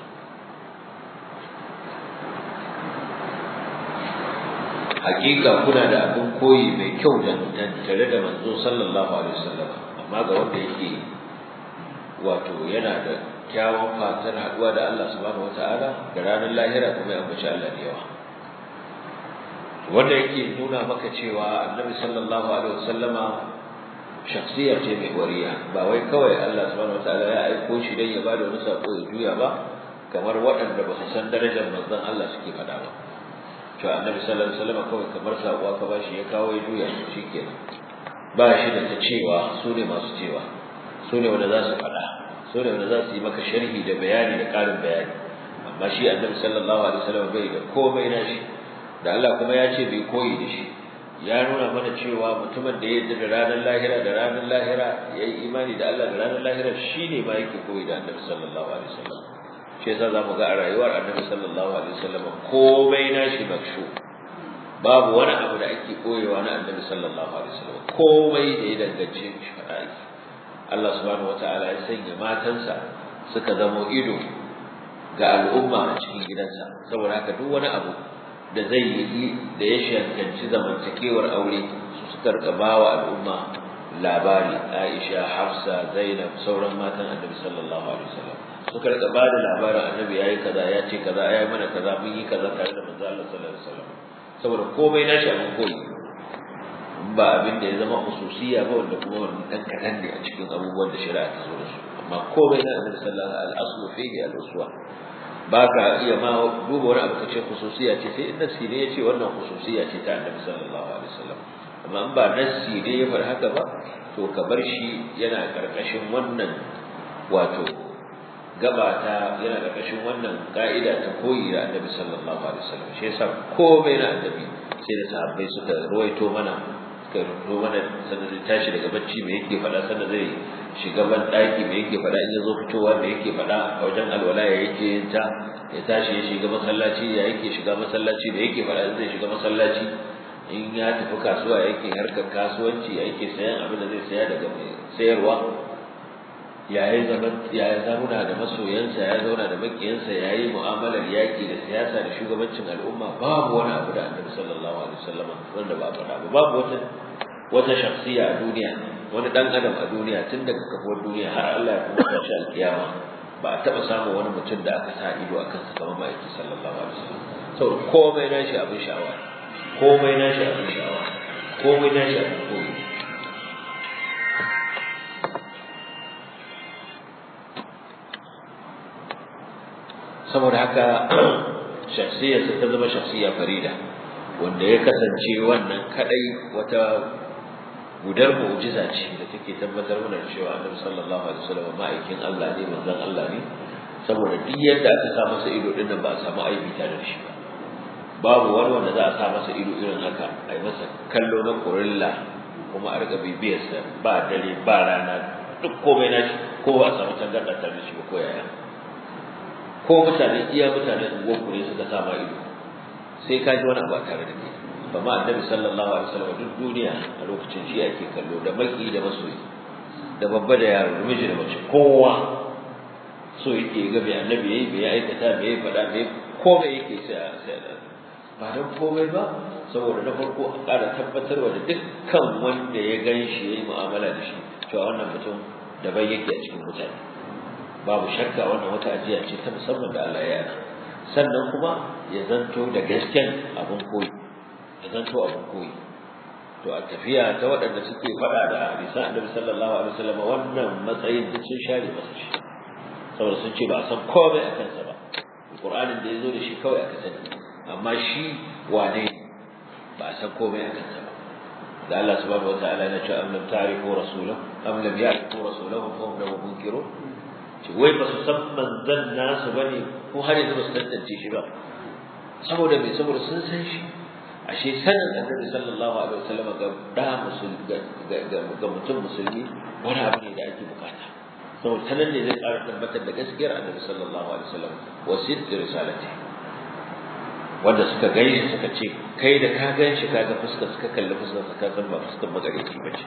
hakika kuna da abun koyi mai kyau da tare da manzo sallallahu alaihi wasallam amma ga wanda yake wato yana da kyawun fatar haduwa da Allah subhanahu wataala da ranar lahira kuma ya ambaci Allah da yawa wanda yake nuna maka cewa annabi sallallahu alaihi wasallama shakhsiya ce mai wariya ba wai kawai Allah subhanahu wataala ya aiko shi dan ya bada wani sako ya juya ba kamar waɗanda ba su san darajar manzon Allah suke faɗa ba to annabi sallallahu alaihi wasallam kawai kamar sako aka ba shi ya kawo ya juya shi kenan ba shi da ta cewa su ne masu cewa su ne wanda za su faɗa su ne wanda za su yi maka sharhi da bayani da ƙarin bayani amma shi annabi sallallahu alaihi wasallam bai da komai na shi da Allah kuma ya ce bai koyi da shi ya nuna mana cewa mutumin da ya yarda da ranar lahira da ranar lahira ya yi imani da Allah da ranar lahira shine ma yake koyi da Annabi sallallahu alaihi wasallam shi yasa zamu ga a rayuwar Annabi sallallahu alaihi wasallam komai nashi makshu babu wani abu da ake koyewa na Annabi sallallahu alaihi wasallam komai da ya dangace shi fada yake Allah subhanahu wataala ya sanya matansa suka zamo ido ga al'umma a cikin gidansa saboda haka duk wani abu da zai yi da ya shankanci zamantakewar aure su suka rika bawa al'umma labari Aisha Hafsa Zainab sauran matan Annabi sallallahu alaihi wasallam suka rika ba da labarin Annabi yayi kaza ya ce kaza yayi mana kaza mun yi kaza tare da manzo Allah sallallahu alaihi wasallam saboda komai na shi abin koyi ba abin da ya zama hususiya ba wanda kuma wannan dan kadan ne a cikin abubuwan da shari'a ta zo da su amma komai na Annabi sallallahu alaihi wasallam al-aslu fihi al-uswa ba ka iya ma duba wani abu ka ce khususiya ce sai in nasi ne ya ce wannan khususiya ce ta annabi sallallahu alaihi wasallam amma in ba nasi ne ya fara haka ba to ka bar shi yana karkashin wannan wato gaba ta yana karkashin wannan ka'ida ta koyi da annabi sallallahu alaihi wasallam shi yasa komai na annabi sai da sahabbai suka ruwaito mana suka ruwaito mana sannan zai tashi daga bacci me yake faɗa sannan zai shiga ban ɗaki me yake faɗa in ya zo fitowa me yake faɗa a wajen alwala ya yake yin ta ya tashi ya shiga masallaci ya yake shiga masallaci da yake faɗa in zai shiga masallaci in ya tafi kasuwa ya yake harkar kasuwanci ya yake sayan abin da zai saya daga mai sayarwa ya yi zaman ya zauna da masoyansa ya zauna da makiyansa ya yi mu'amalar yaƙi da siyasa da shugabancin al'umma babu wani abu da annabi sallallahu alaihi wasallam wanda ba faɗa ba babu wata wata shakhsiya a duniya wani dan adam a duniya tun daga kafuwar duniya har Allah ya kuma tashi alkiyama ba a taɓa samun wani mutum da aka sa ido a kansa kamar ma'aiki sallallahu alaihi wasallam saboda komai nashi abin sha'awa komai nashi abin sha'awa komai nashi abin koyi saboda haka shakhsiyarsa ta zama shakhsiya farida wanda ya kasance wannan kadai wata gudar mu'jiza ce da take tabbatar mana cewa Annabi sallallahu alaihi wasallam ma'aikin Allah ne manzon Allah ne saboda duk yadda aka sa masa ido din nan ba a samu aibi tare da shi ba babu wani wanda za a sa masa ido irin haka a yi masa kallo na kurilla kuma a riga bibiyarsa ba dare ba rana duk komai na shi ko ba a samu tangarɗa tare da shi ba ko yaya ko mutane iya mutane unguwar ku ne suka sa ma ido sai ka ji wani abu a tare da kai amma annabi sallallahu alaihi wasallam duk duniya a lokacin shi ake kallo da maki da masoyi da babba da yaro da miji da mace kowa so yake ga bai annabi yayi bai aikata bai faɗa bai komai yake sai sai ba don komai ba saboda na farko a ƙara tabbatarwa da dukkan wanda ya gan shi ya yi mu'amala da shi cewa wannan mutum daban yake a cikin mutane babu shakka wannan wata ajiya ce ta musamman da Allah ya yana sannan kuma ya zanto da gasken abin koyi ya zanto abin koyi to a tafiya ta waɗanda suke faɗa da hadisan annabi sallallahu alaihi wasallam wannan matsayin da sun share masa shi saboda sun ce ba a san komai a kansa ba Qur'anin da ya zo da shi kawai aka sani amma shi wane ba a san komai a kansa ba da Allah subhanahu wataala ya ce am lam ta'rifu rasulahu am lam ya'rifu rasulahu fa hum lahu munkirun ce wai ba su san manzon nasu bane ko har yanzu ba su tantance shi ba saboda me saboda sun san shi ashe sanin annabi sallallahu alaihi wasallam ga da musulmi ga mutum musulmi wani abu ne da ake bukata saboda sanan ne zai ƙara tabbatar da gaskiyar annabi sallallahu alaihi wasallam wa sidq risalati wanda suka gani suka ce kai da ka gan shi ka ga fuskar suka kalli fuskar ka san ba fuskar magareci ba ce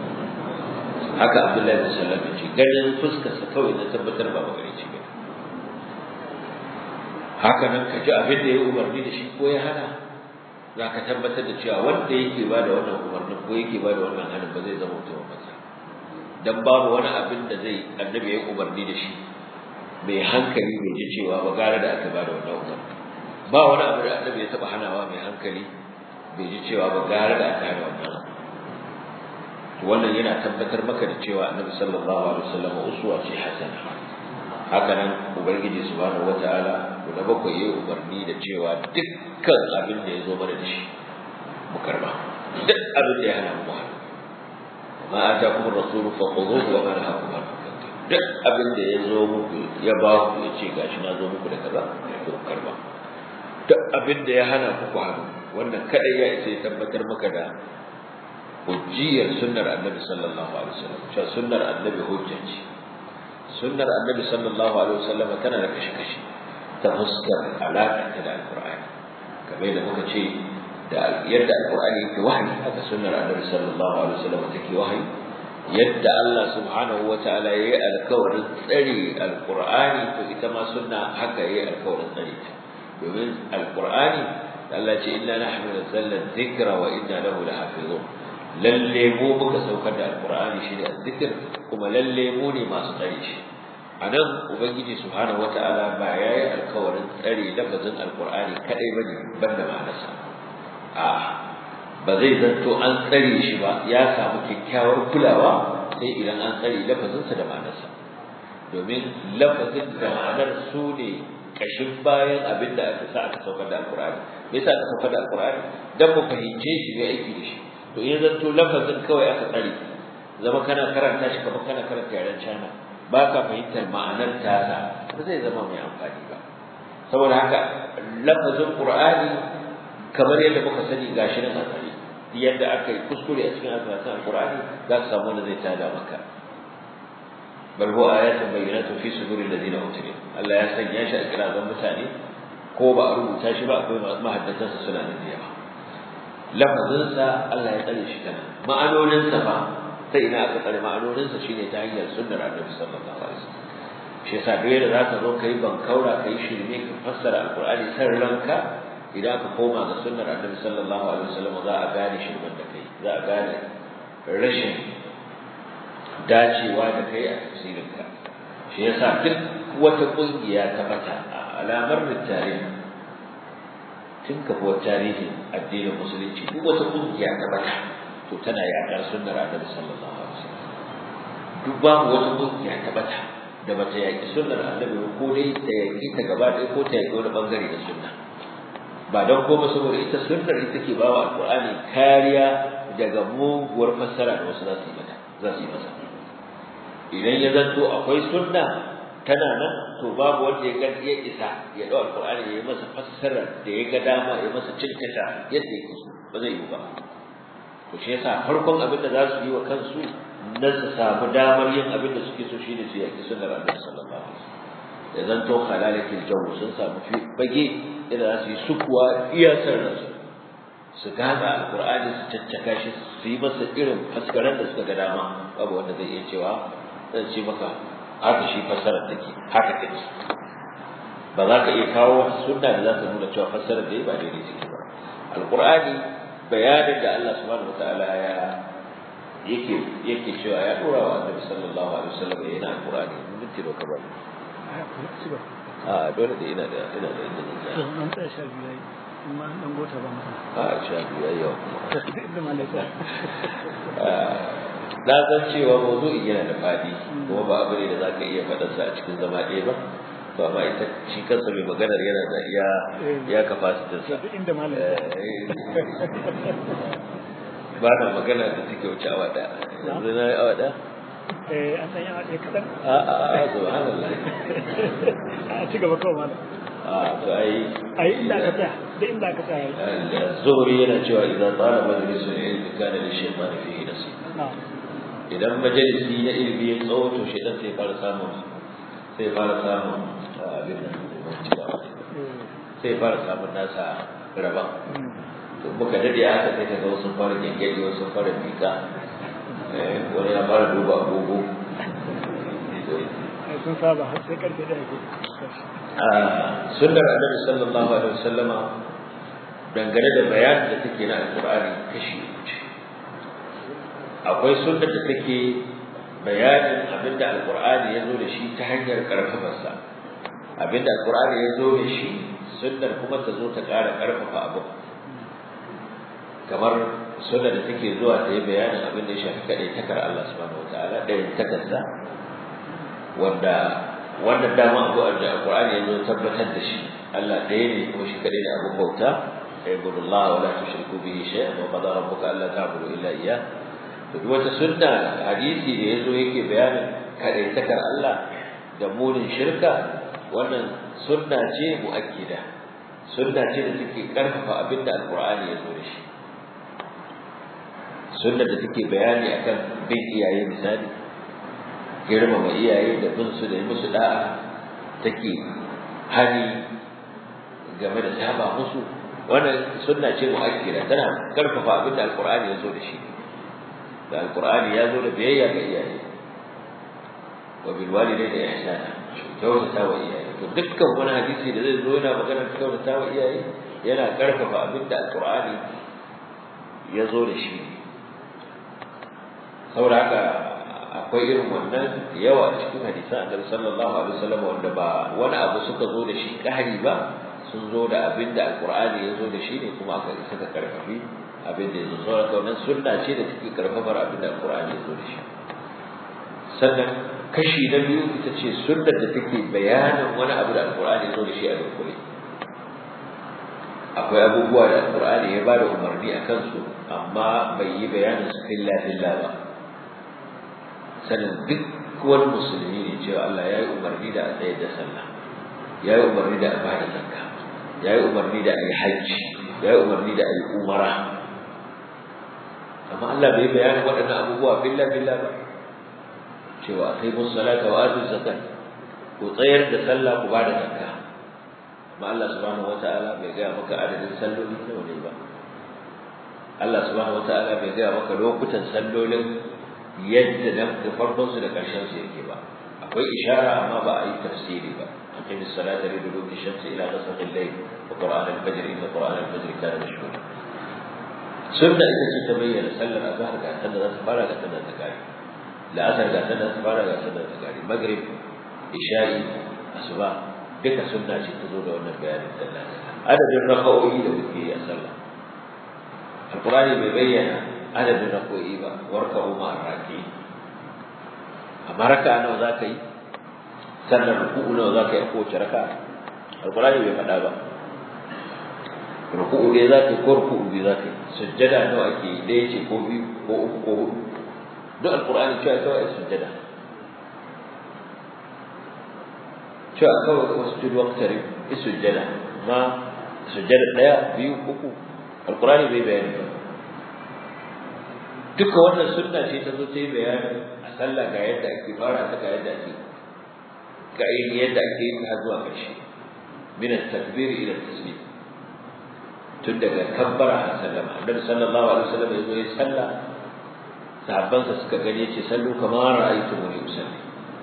haka abdullahi bin sallam ya ce ganin fuskar sa kawai na tabbatar ba magareci ba haka nan ka ji abin da ya umarni da shi ko ya hana za ka tabbatar da cewa wanda yake ba da wannan umarnin ko yake ba da wannan hannun ba zai zama mutumin banza dan babu wani abin da zai annabi ya umarni da shi mai hankali bai ji cewa ba gara da aka ba da wannan umarni ba wani abu da annabi ya taba hanawa mai hankali bai ji cewa ba gara da aka hana wannan wannan yana tabbatar maka da cewa annabi sallallahu alaihi wasallam uswa ce hasana haka nan ubangiji subhanahu wataala da bakwai yayi umarni da cewa dukkan abin da ya zo mana da shi mu karba duk abin da ya hana mu hannu ma atakum ar-rasul fa khudhuhu wa ma nahakum anhu duk abin da ya zo muku ya ba ku ya ce gashi na zo muku da kaza to karba duk abin da ya hana ku ku hannu wannan kadai ya isa ya tabbatar maka da hujjiyar sunnar annabi sallallahu alaihi wasallam cewa sunnar annabi hujja ce sunnar annabi sallallahu alaihi wasallam tana da kashi-kashi ta fuskar alaƙa ta da alƙur'ani kamar da muka ce da yadda alƙur'ani yake wahayi haka sunnar annabi sallallahu alaihi wasallam take wahayi yadda Allah subhanahu wa ta'ala yayi alƙawarin tsare alƙur'ani to ita ma sunna haka yayi alƙawarin tsare ta domin alƙur'ani Allah ce inna nahnu nazzalna dhikra wa inna lahu lahafizun lalle mu muka saukar da alƙur'ani shi ne azzikr kuma lalle mu ne masu tsare shi a nan ubangiji subhanahu wata'ala ba ya yi alkawarin tsare lafazin alkur'ani kadai bane banda ma'anarsa a ba zai zanto an tsare shi ba ya samu kyakkyawar kulawa sai idan an tsare lafazinsa da ma'anarsa domin lafazin da ma'anar su ne kashin bayan abin da aka sa aka saukar da alkur'ani me yasa aka saukar da alkur'ani dan mu fahimce shi mai aiki da shi to in zanto lafazin kawai aka tsare zama kana karanta shi kamar kana karanta yaren China ba ka fahimtar ma'anar tasa ba zai zama mai amfani ba saboda haka lafazin qur'ani kamar yadda muka sani gashi nan a tsare yadda aka yi kuskure a cikin alfasan qur'ani za ka samu wanda zai tada maka bal huwa ayatun bayyinatun fi suduril ladina utul Allah ya sanya shi a kirazan mutane ko ba a rubuta shi ba akwai mahaddatansa suna nan da yawa lafazinsa Allah ya tsare shi kana ma'anoninsa ba sai ina aka tsare ma'anoninsa shine ta hanyar sunnar annabi sallallahu alaihi wasallam shi yasa duk yadda zaka zo kai bankaura kai shirme ka fassara alqur'ani san ranka idan ka koma ga sunnar annabi sallallahu alaihi wasallam za a gane shirman da kai za a gane rashin dacewa da kai a tafsirinka shi yasa duk wata kungiya ta mata a alamar tarihi tun kafuwar tarihin addinin musulunci duk wata kungiya ta mata to tana yaƙar sunnar annabi sallallahu alaihi wasallam duk babu wata kungiya ta bata da bata yaƙi sunnar annabi ko dai ta yaƙi ta gaba ɗaya ko ta yaƙi wani bangare da sunna ba don koma saboda ita sunnar ita ke bawa alƙur'ani kariya daga muguwar fassara da wasu za su yi mata za su yi masa idan ya zanto akwai sunna tana nan to babu wanda ya ga ya isa ya ɗau alƙur'ani ya yi masa fassara da ya ga dama ya masa cinkata yadda yake so ba zai yi ba to shi yasa farkon abin da za su yi wa kansu na su samu damar yin abin da suke so shine su yaki sunnar Annabi sallallahu alaihi wasallam da zanto halalatul jawu sun samu fage idan za su yi sukuwa iya sarrafa su gaza alqur'ani su caccaka shi su yi masa irin faskaran da suka ga dama babu wanda zai iya cewa zan ce maka haka shi fassarar take haka take ba za ka iya kawo sunna da za ta nuna cewa fassarar da ba daidai take ba alqur'ani bayanin da Allah subhanahu wataala ya yake yake cewa ya dora wa Annabi sallallahu alaihi wasallam yana alqur'ani mun ce doka ba a dole da ina da ina da inda zan an tsaya sha biyu yayi amma an dan gota ba masa a sha biyu yayi yau inda malaka na san cewa mawdu'i yana da fadi kuma ba abu ne da zaka iya faɗar sa a cikin zama ɗaya ba to amma ita shi kansa mai maganar yana da iya ya capacity sa duk inda malaka ba na magana da take wuce awa ɗaya yanzu na yi awa ɗaya eh an san yana ɗaya kaɗan a a a subhanallah a ci gaba kawai malam a to ai ai inda aka tsaya da inda aka tsaya zuhri yana cewa idan tsara majalisul ilmi kana da shaytan fihi nasib na'am idan majalisi na ilimi ya tsawo to shaytan sai fara samun sai fara samun abin nan sai fara samun nasa rabon to muka dade haka sai kaga wasu fara gengedi wasu fara mika wani ya fara duba agogo sun saba har sai karfe ɗaya ko sunnar annabi sallallahu alaihi wasallama dangane da bayanin da take na alqur'ani kashi uku akwai sunnar da take bayanin abinda alqur'ani ya zo da shi ta hanyar karfafarsa abinda alqur'ani ya zo da shi sunnar kuma ta zo ta ƙara karfafa abu kamar sunnar da take zuwa ta yi bayanin abin da ya shafi kaɗai takar Allah subhanahu wataala ɗayan takarsa wanda wannan dama abu da alqur'ani ya zo tabbatar da shi Allah ɗaya ne kuma shi kaɗai da abin bauta اعبدوا الله ولا تشركوا به شيئا وقضى ربك الا تعبدوا الا اياه duk wata sunna hadisi da yazo yake bayanin kadaitakar Allah da munin shirka wannan sunna ce muakkida sunna ce da take karfafa abin da alqur'ani ya zo da shi sunna da take bayani akan bin iyaye misali girmama iyaye da bin su da yi musu da'a take hani game da saba musu wannan sunna ce mu'akkida tana karfafa abin da alqur'ani ya zo da shi da alqur'ani ya zo da biyayya ga iyaye wa bil walidayni ihsana kyautata wa iyaye to dukkan wani hadisi da zai zo yana magana kyautata wa iyaye yana karfafa abin da alqur'ani ya zo da shi saboda haka akwai irin wannan yawa a cikin hadisan annabi sallallahu alaihi wasallam wanda ba wani abu suka zo da shi kahari ba sun zo da abin da alqur'ani ya zo da shi ne kuma aka isa ka karfafi abin da ya zo saboda wannan sunna ce da take karfafar abin da alqur'ani ya zo da shi sannan kashi na biyu ita ce sunnar da take bayanin wani abu da alqur'ani ya zo da shi a dukkule akwai abubuwa da alqur'ani ya bada umarni a kansu amma bai yi bayanin su filla filla ba sanin duk wani musulmi ne cewa Allah ya yi umarni da a tsayar da sallah ya yi umarni da a bada zakka ya yi umarni da a yi hajji ya yi umarni da a yi umara amma Allah bai bayanin waɗannan abubuwa billa billa ba cewa sai mun salata wa atu zakat ku tsayar da sallah ku bada zakka amma Allah subhanahu wataala bai gaya maka adadin salloli nawa ne ba Allah subhanahu wataala bai gaya maka lokutan sallolin yadda nan da farkon su da karshen su yake ba akwai ishara amma ba a yi tafsiri ba aqim as-salata li duluki shamsi ila ghasaqi al-layl wa qur'an al-fajr inna qur'an al-fajr kana mashhura sunna ita ce ta bayyana sallar azhar ga sanda za ta fara ga sanda ta kare la'asar ga sanda za ta fara ga sanda ta kare maghrib isha'i asuba duka sunna ce ta zo da wannan bayanin sallah adadin raka'o'i da muke yi a sallah alqur'ani bai bayyana adadin rako'i ba warka umma raki amma raka nawa za ka yi sannan ruku'u nawa za ka yi a kowace raka alkurani bai faɗa ba ruku'u ɗaya za ka yi ko ruku'u biyu za ka yi sujjada nawa ake yi ɗaya ce ko biyu ko uku ko huɗu duk alkurani cewa kawai sujjada cewa kawai wasu tudu waktari sujjada ma sujjada ɗaya biyu uku alkurani bai bayani ba duka wannan sunna ce ta zo ta yi bayanin a sallah ga yadda ake fara ta ga yadda ake ga yadda ake yin har zuwa ƙarshe min at-takbir ila at-taslim tun daga kabbara a sallama annabi sallallahu alaihi wasallam ya zo ya salla sahabbansa suka gani ce sallu kamar ra'aytu muni usalli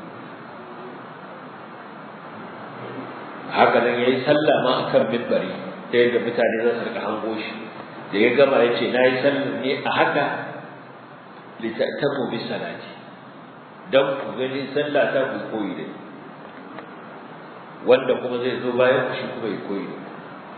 haka nan yayi sallah ma akan minbari ta yadda mutane za su rika hango shi da ya gama ya ce na yi sallar ne a haka litatamu bi salati dan ku gani sallah ta ku koyi da wanda kuma zai zo bayan shi kuma ya koyi da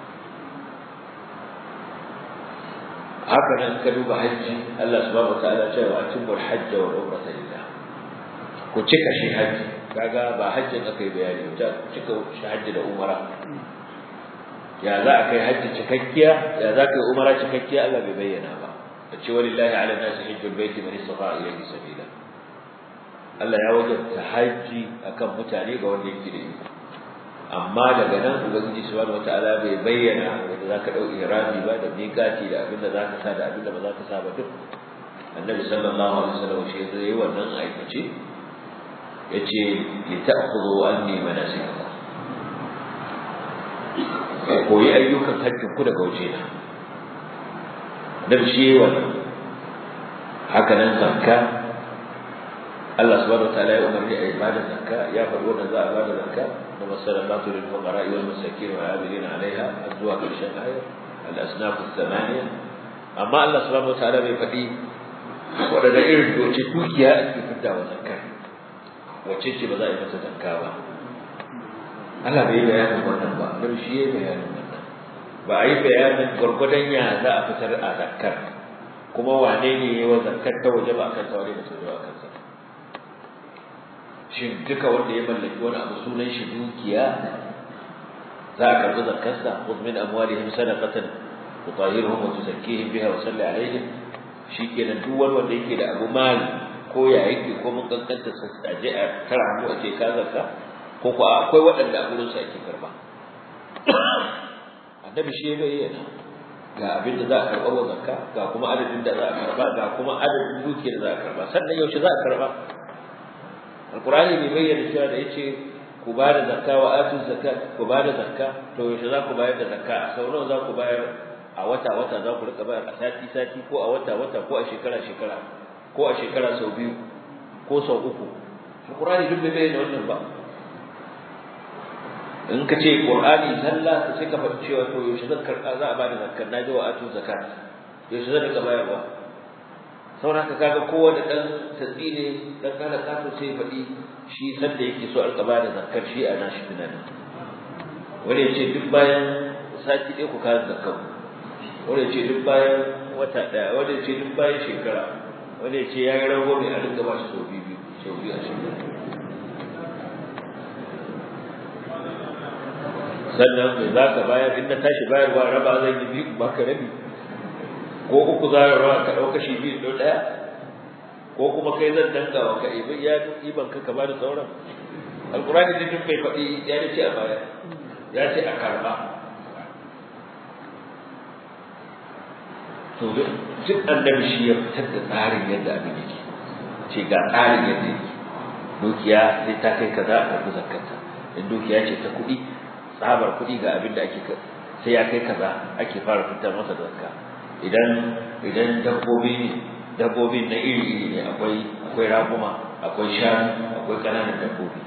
haka nan ka duba hajji Allah subhanahu wataala ya ce wa atimul hajj wa umrata lillah ku cika shi hajji kaga ba hajjin aka yi bayani ba ku cika shi hajji da umara ya za a kai hajji cikakkiya ya za ka yi umara cikakkiya Allah bai bayyana ba ce walillahi ala nasi hajjul baiti man istata ilayhi sabila Allah ya wajabta haji akan mutane ga wanda yake da iko amma daga nan ubangiji subhanahu wataala bai bayyana wanda zaka dau irami ba da miqati da abin da zaka sa da abin da ba zaka sa ba duk annabi sallallahu alaihi wasallam shi zai yi wannan aikace yace li ta'khudhu anni manasikakum koyi ayyukan hajjin ku daga waje na dan shi wannan haka nan zakka Allah subhanahu wataala ya umarni a ibada zakka ya faɗi wannan za a bada zakka da masalatu lil fuqara wal masakin wal amilin alaiha azwa karshen ayat al asnaf al thamaniya amma Allah subhanahu wataala bai faɗi wadanda irin doce dukiya ake fidda wa zakka wace ce ba za a yi masa zakka ba Allah bai bayanin wannan ba dan shi ya bayanin wannan ba a yi bayanin gwargwadon ya za a fitar a zakkar kuma wane ne ya wa zakkar ta waje ba akan ta wane ba ta waje ba akan sa shin duka wanda ya mallaki wani abu sunan shi dukiya za a karɓi zakkarsa khudh min amwalihim sadaqatan tutahhiruhum wa tuzakkihim biha wa salli alaihim shikenan duk wani wanda yake da abu mali ko ya yake ko mun kankanta sa a je a tara mu a ce ka zakka ko ko akwai waɗanda a gurin sa ake karba a annabi shi ya bayyana ga abin da za a karɓa wa zakka ga kuma adadin da za a karɓa ga kuma adadin dukiyar da za a karɓa sannan yaushe za a karɓa alqur'ani bai bayyana cewa da yace ku ba da zakka wa atu zakat ku ba da zakka to yaushe za ku bayar da zakka a sau nawa za ku bayar a wata wata za ku rika bayar a sati sati ko a wata wata ko a shekara shekara ko a shekara sau biyu ko sau uku alqur'ani duk bai bayyana wannan ba in ka ce qur'ani sallah sai ka faɗi cewa to yaushe zan karɓa za a ba da zakkar na ji wa atu zakat yaushe zan rika bayarwa saboda haka kaga kowane dan tatsi ne dan kana kato sai faɗi shi sanda yake so a ba da zakkar shi a nashi tunanin wani ya ce duk bayan sati ɗaya ku kawo zakkar wani ya ce duk bayan wata ɗaya wani ya ce duk bayan shekara wani ya ce ya yi rago mai a rinka ba shi sau biyu sau biyu a shekara sannan mai za ka bayar in na tashi bayarwa raba zan yi biyu ba ka rabi ko uku za ka rawa ka ɗauka shi biyu ɗau ɗaya ko kuma kai zan danga wa ka ibi ya iban ka ka ba da sauran alkurani da duk bai faɗi ya ce a baya ya ce a karɓa to duk annabi shi ya fitar da tsarin yadda abin yake ce ga tsarin yadda yake dukiya sai ta kai kaza a karɓi zakkata in dukiya ce ta kuɗi tsabar kuɗi ga abin da ake sai ya kai kaza ake fara fitar masa da zakka idan idan dabbobi ne dabbobin na iri iri ne akwai akwai raguma akwai shanu akwai ƙananan dabbobi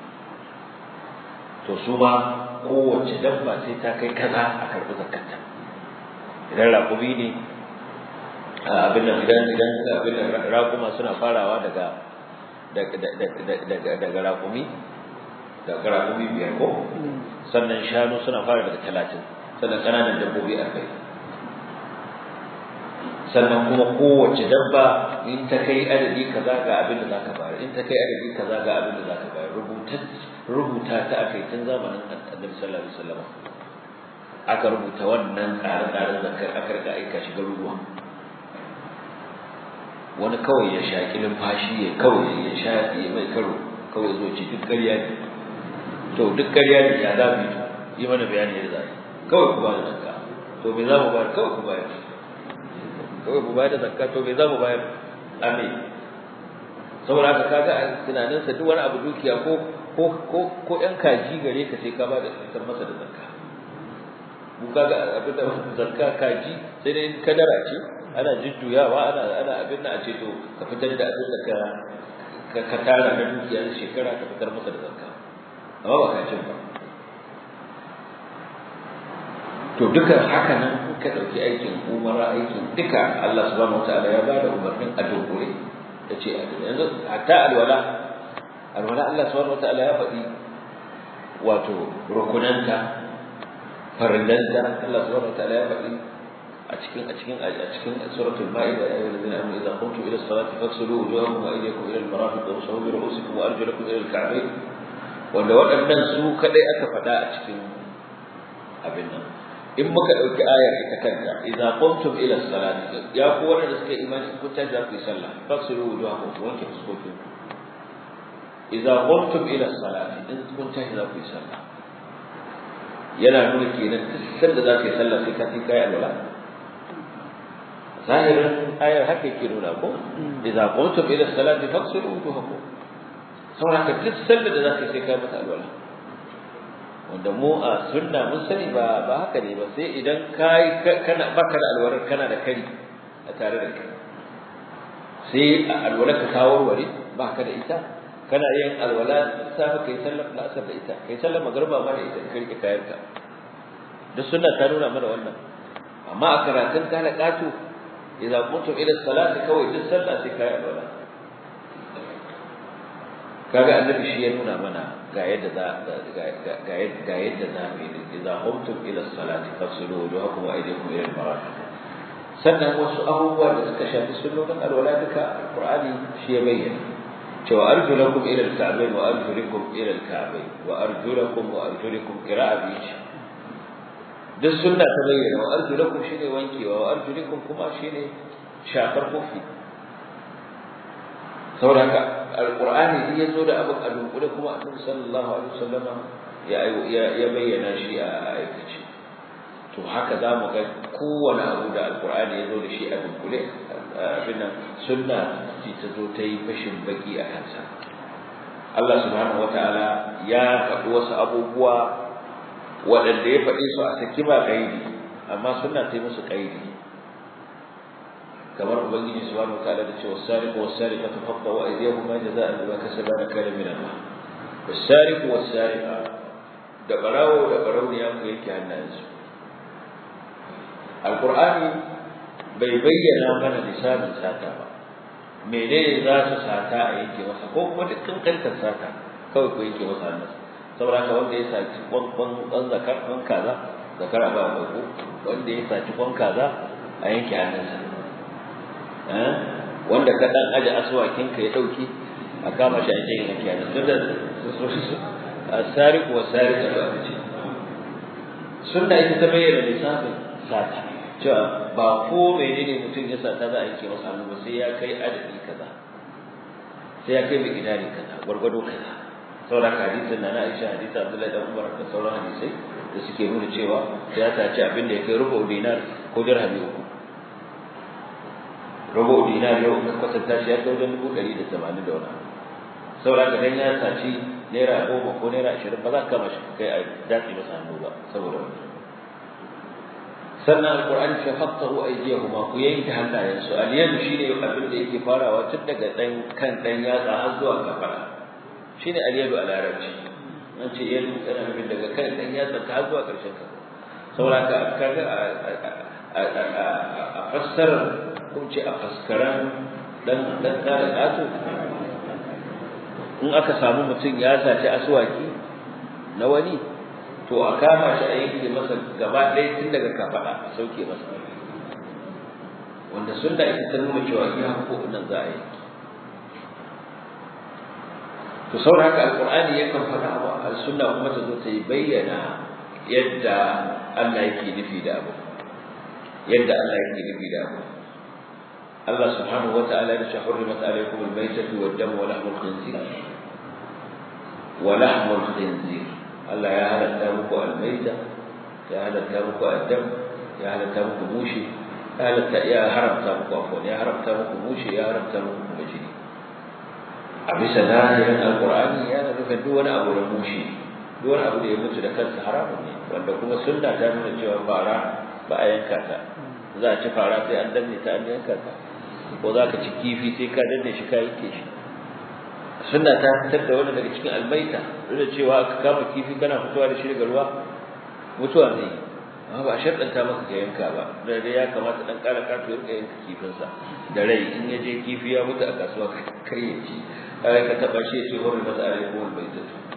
to su ma kowace dabba sai ta kai kaza a karɓi zakkata idan raƙumi ne abin nan idan idan abin nan raƙuma suna farawa daga daga daga daga raƙumi daga raƙumi biyar ko sannan shanu suna fara daga talatin sannan ƙananan dabbobi arba'in sannan kuma kowace dabba in ta kai adadi kaza ga abin da zaka bayar in ta kai adadi kaza ga abin da zaka bayar rubuta rubuta ta aka yi tun zamanin annabi sallallahu alaihi wasallam aka rubuta wannan tsare-tsaren zakar aka rika aika shi garuruwa wani kawai ya shaƙi numfashi ya kawai ya sha ya mai karo kawai zo ci duk ƙarya ne to duk ƙarya ne ya za mu yi mana bayani da zai kawai ku ba da zakka to me za mu bayar kawai ku bayar kawai ku bayar da zakka to me za mu bayar amin saboda haka kaga a tunaninsa duk wani abu dukiya ko ko ko ko ɗan kaji gare ka sai ka ba da fitar masa da zakka mu kaga abin da zakka kaji sai dai kadara ce ana jujjuyawa ana ana abin da a ce to ka fitar da abin da ka ka tara na dukiya shekara ka fitar masa da zakka amma ba kacin ba to duka haka nan ka ɗauki aikin umara aikin duka Allah subhanahu wataala ya bada umarnin a dunkule ta ce a yanzu hatta alwala alwala Allah subhanahu wataala ya faɗi wato rukunanta farillanta Allah subhanahu wataala ya faɗi a cikin a cikin a cikin suratul maida ya ayyuhal ladina amanu idza qumtum ila as-salati faghsilu wujuhakum wa aydiyakum ila al-marafiq wamsahu bi ru'usikum wa arjulakum ila al-ka'bayn wanda waɗannan su kadai aka faɗa a cikin abin nan in muka ɗauki ayar ita kanta idza qumtum ila salati ya ku wanda suka imani kun tashi ku yi sallah faksiru wujuhakum ku wanke fuskokin idza qumtum ila salati in kun tashi za ku yi sallah yana nuna kenan duk sanda za ka yi sallah sai ka kai alwala zahirin ayar haka yake nuna ko idza qumtum ila salati faksiru wujuhakum saboda haka duk sanda da za ka yi sai ka mata alwala wanda mu a sunna mun sani ba ba haka ne ba sai idan kai kana baka da alwarar kana da kari a tare da kai sai a alwala ka kawo wari baka da ita kana yin alwala safa kai sallar asar da ita kai sallar magriba ma da ita ka rike kayan ka duk sunna ta nuna mana wannan amma a karatun kana katu idza kuntum ila salati kawai duk sallah sai kai alwala kaga annabi shi ya nuna mana ga yadda za ga yadda za mu yi idza qumtum ila salati fasilu wujuhakum wa aydiyakum ila al-marafiq sannan wasu abubuwa da suka shafi sunnonin alwala duka alqur'ani shi ya bayyana cewa arjulakum ila al-ka'bayn wa arjulukum ila al-ka'bayn wa arjulakum wa arjulukum qira'a bi duk sunna ta bayyana wa arjulakum shine wankewa wa arjulukum kuma shine shafar kofi saboda haka alqur'ani ya zo da abin a dunkule kuma annabi sallallahu alaihi wasallama ya ya bayyana shi a aikace to haka za mu ga kowane abu da alkur'ani ya zo da shi a dunkule abin nan sunna ce ta zo ta yi fashin baki a kansa Allah subhanahu wataala ya faɗi wasu abubuwa waɗanda ya faɗi su a saki ba ƙaidi amma sunna ta yi musu ƙaidi kamar ubangiji subhanahu wataala da cewa sariqu was-sariqatu faqtu aydiyahuma jazaa'an bima kasaba nakala min Allah was-sariqu was-sariqa da barawo da barauniya ku yake hannayensu alqur'ani bai bayyana mana lisanin sata ba menene za su sata a yanke masa ko kuma dukkan kantar sata kawai ko yanke masa hannunsa saboda haka wanda ya saci kwan kwan zakar kwan kaza zakara ba ko wanda ya saci kwan kaza a yanke hannunsa wanda ka dan aje aswakin ka ya dauki a kama shi a cikin yanke hannunsa tunda asariq wa sariq da ce sunna ita ta bayyana lissafin sata cewa ba ko menene mutum ya sata za a yanke masa hannu ba sai ya kai adadi kaza sai ya kai mai gidari kaza gwargwado kaza sauran hadisin na Aisha hadisi Abdullahi da Umar da sauran hadisai da suke nuna cewa ya saci abin da ya kai rubu dinar ko dirhami uku rubu dinar yau ka kwatanta shi ya kai wajen dubu ɗari da tamanin da wani sauran ka dan ya saci naira goma ko naira ashirin ba za ka kama shi kai a dace masa hannu ba saboda wani sannan alqur'ani ce fattahu aydiyahuma ku yanke hannayensu al-yadu shine abin da yake farawa tun daga dan kan dan yatsa har zuwa kafara shine al-yadu a larabci an ce yadu tana nufin daga kan dan yatsa ta har zuwa karshen kafa saboda ka kaga a fassara ko ce a faskaran dan dan da kato in aka samu mutum ya saci aswaki na wani to a kama shi a yanke masa gaba ɗaya tun daga kafaɗa a sauke masa wanda sunna ita ta nuna cewa iya hukuku nan za a yi to saboda haka alqur'ani yakan faɗa wa sunna kuma ta zo ta yi bayyana yadda Allah yake nufi da abu yadda Allah yake nufi da abu Allah subhanahu wata'ala ya ce hurrimat alaykum al-maytatu wad-damu wa lahmul khinzir wa lahmul khinzir Allah ya halatta muku almaita ya halatta muku addam ya halatta muku mushi ya halatta ya haramta muku afwan ya haramta muku mushi ya haramta muku kuma jini a bisa zahirin alqur'ani yana nufin duk wani abu da mushi duk wani abu da ya mutu da kansa haramun ne wanda kuma sunna ta nuna cewa fara ba a yanka ta za a ci fara sai an danne ta an yanka ta ko za ka ci kifi sai ka danne shi ka yanke shi sunna ta fitar da wannan daga cikin albaita duk da cewa aka kama kifi kana fitowa da shi daga ruwa mutuwa ne amma ba sharɗanta maka ka yanka ba da dai ya kamata dan ƙara kato ya rika yanka kifinsa da rai in ya je kifi ya mutu a kasuwa kar ya ci ka taɓa shi ya ce hori masa alaikum albaita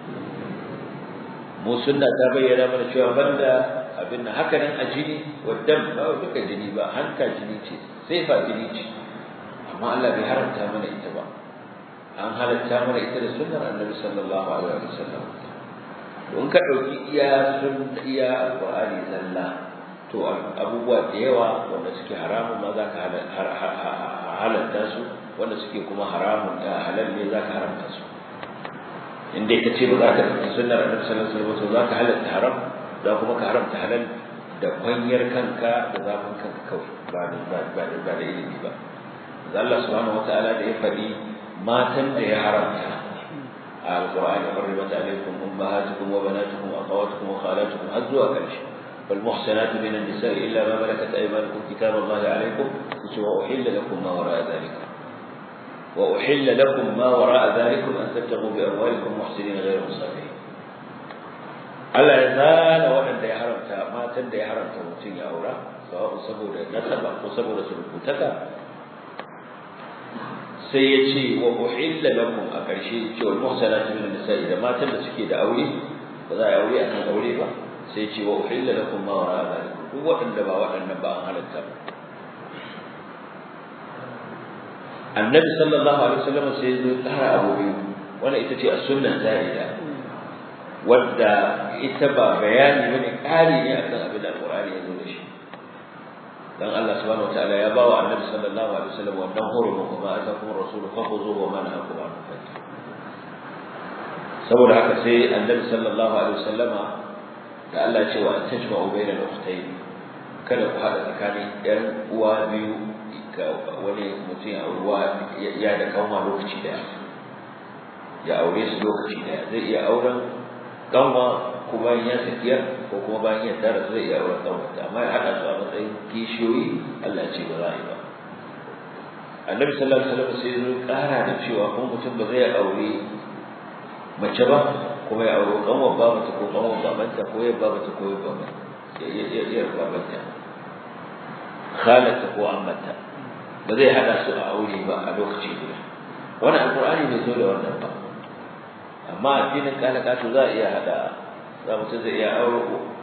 mu sunna ta bayyana mana cewa banda abin nan haka nan a jini wadan ba duka jini ba hanka jini ce sai fa jini ce amma Allah bai haramta mana ita ba an halatta mana ita da sunnar annabi sallallahu alaihi wasallam don ka dauki iya sun iya alqur'ani zalla to abubuwa da yawa wanda suke haramun ma zaka halatta su wanda suke kuma haramun da halal ne zaka haramta su inda ka ce ba za ka ɗauki sunnar annabi sallallahu alaihi wasallam za ka halatta haram za kuma ka haramta halal da kwanyar kanka da zafin kanka kawai ba da ba da ba da ilimi ba Allah subhanahu wataala da ya faɗi matan da ya haramta a alqur'ani hurrimat alaykum ummahatukum wa banatukum wa akhawatukum wa khalatukum har zuwa ƙarshe والمحسنات من النساء إلا ما ملكت أيمانكم كتاب الله عليكم وأحل لكم ما وراء ذلك وأحل لكم ما وراء ذلكم أن تبتغوا بأموالكم محسنين غير مصافحين Allah ya zana waɗanda ya haramta matan da ya haramta mutum ya aura sawa'un saboda nasaba ko saboda surukutaka sai ya ce wa uhilla lakum a ƙarshe ce wal muhsanatu min nisa'i da matan da suke da aure ba za a yi aure akan aure ba sai ya ce wa uhilla lakum ma wara zalikum duk waɗanda ba waɗannan ba an halatta ba annabi sallallahu alaihi wasallam sai ya zo tsara abu biyu wannan ita ce as-sunnah zahida wadda ita ba bayani bane ƙari ne akan abin da alqur'ani ya zo da shi dan Allah subhanahu wataala ya bawa annabi sallallahu alaihi wasallam wannan horo kuma azakum rasul fakhuzuhu wa man hakum an saboda haka sai annabi sallallahu alaihi wasallama da Allah ya ce wa tajma'u bainal ukhtayn kada ku haɗa tsakanin ɗan uwa biyu ga wani mutum ya ruwa ya da kanwa lokaci daya ya aure su lokaci daya zai iya auren kanwa ko bayan ya sakiyar ko kuma bayan ya tara zai iya auren kanwa amma ya haɗa su a matsayin kishiyoyi Allah ce ba za a yi ba annabi sallallahu alaihi wasallam sai zo ƙara da cewa kuma mutum ba zai aure mace ba kuma ya aure kanwa ba mace ko kanwa babanta ko ya ba mace ko ya ba mace ya ya babanta khalata ko ammata ba zai hada su a aure ba a lokaci guda wani alqur'ani bai zo da wannan ba amma addinin kalakatu za a iya hada za mutum zai iya aure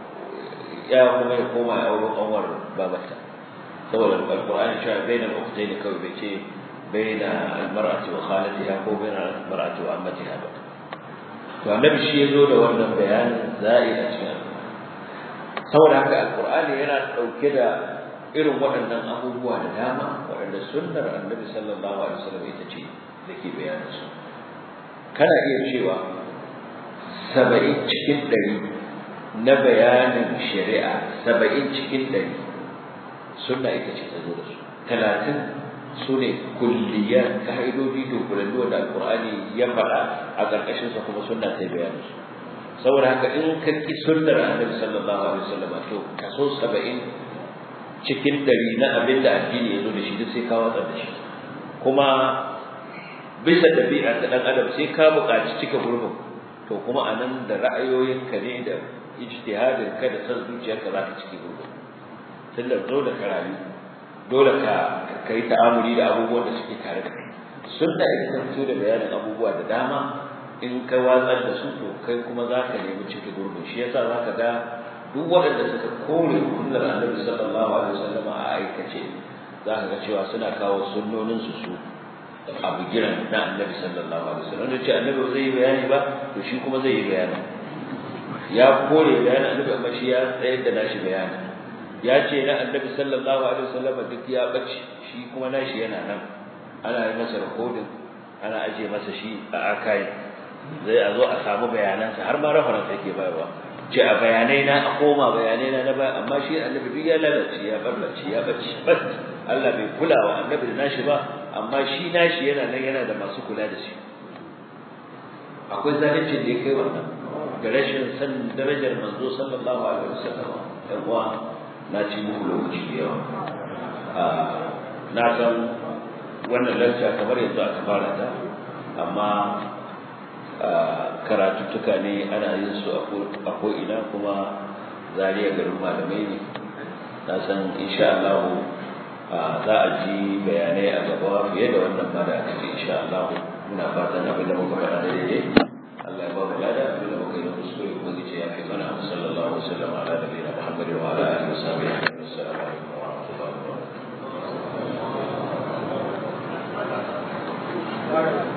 ya kuma ya koma ya aure kanwar babanta saboda alqur'ani cewa bainal ukhtayn kawai bai ce baina almar'ati wa khalatiha ko baina almar'ati wa ammatiha ba to annabi shi ya zo da wannan bayanin za'i a cikin saboda haka alqur'ani yana dauke da irin waɗannan abubuwa da dama waɗanda sunnar annabi sallallahu alaihi wasallam ita ce da ke bayanin su kana iya cewa saba'in cikin ɗari na bayanin shari'a saba'in cikin ɗari sunna ita ce ta zo da su talatin su ne kulliyar ka'idoji da kulallu da alƙur'ani ya faɗa a ƙarƙashinsa kuma sunna ta bayanin su saboda haka in ka ƙi sunnar annabi sallallahu alaihi wasallam to kaso saba'in cikin dari na abin da addini ya zo da shi duk sai ka watsar da shi kuma bisa ɗabi'a ta ɗan adam sai ka buƙaci cika gurbin to kuma a nan da ra'ayoyinka ne da ijtihadin ka da san zuciyarka za ka cike gurbin tun da dole ka rayu dole ka ka yi ta'amuli da abubuwan da suke tare da kai sunna ita ta fito da bayanin abubuwa da dama in ka watsar da su to kai kuma za ka nemi cike gurbin shi yasa za ka ga duk waɗanda suka kore sunnar annabi sallallahu alaihi wasallam a aikace za ka ga cewa suna kawo sunnonin su su abu giran na annabi sallallahu alaihi wasallam da ce annabi zai yi bayani ba to shi kuma zai yi bayani ya kore bayanin annabi amma shi ya tsayar da nashi bayani ya ce na annabi sallallahu alaihi wasallam duk ya bace shi kuma nashi yana nan ana yi masa rikodin ana aje masa shi a akai zai a zo a samu bayanansa har ma reference yake bayarwa ce a bayanai na a koma bayanai na na baya amma shi annabi duk ya lalace ya barbace ya bace bas Allah bai kula wa annabi da nashi ba amma shi nashi yana nan yana da masu kula da shi akwai zalunci da ya kai wannan da rashin san darajar manzo sallallahu alaihi wasallam dan uwa na ci muku lokaci da yawa na san wannan lacca kamar yanzu aka fara ta amma karatuttuka ne ana yin su a ko'ina kuma zariya garin malamai ne na san insha Allah za a ji bayanai a gaba fiye da wannan ma da aka ce insha Allah muna fatan abin da muka faɗa daidai Allah ya ba mu lada abin da muka yi kuskure kuma zai ce ya fi mana sallallahu alaihi wasallam ala nabiyina Muhammad wa ala alihi wa sahbihi assalamu alaikum wa rahmatullahi wa barakatuh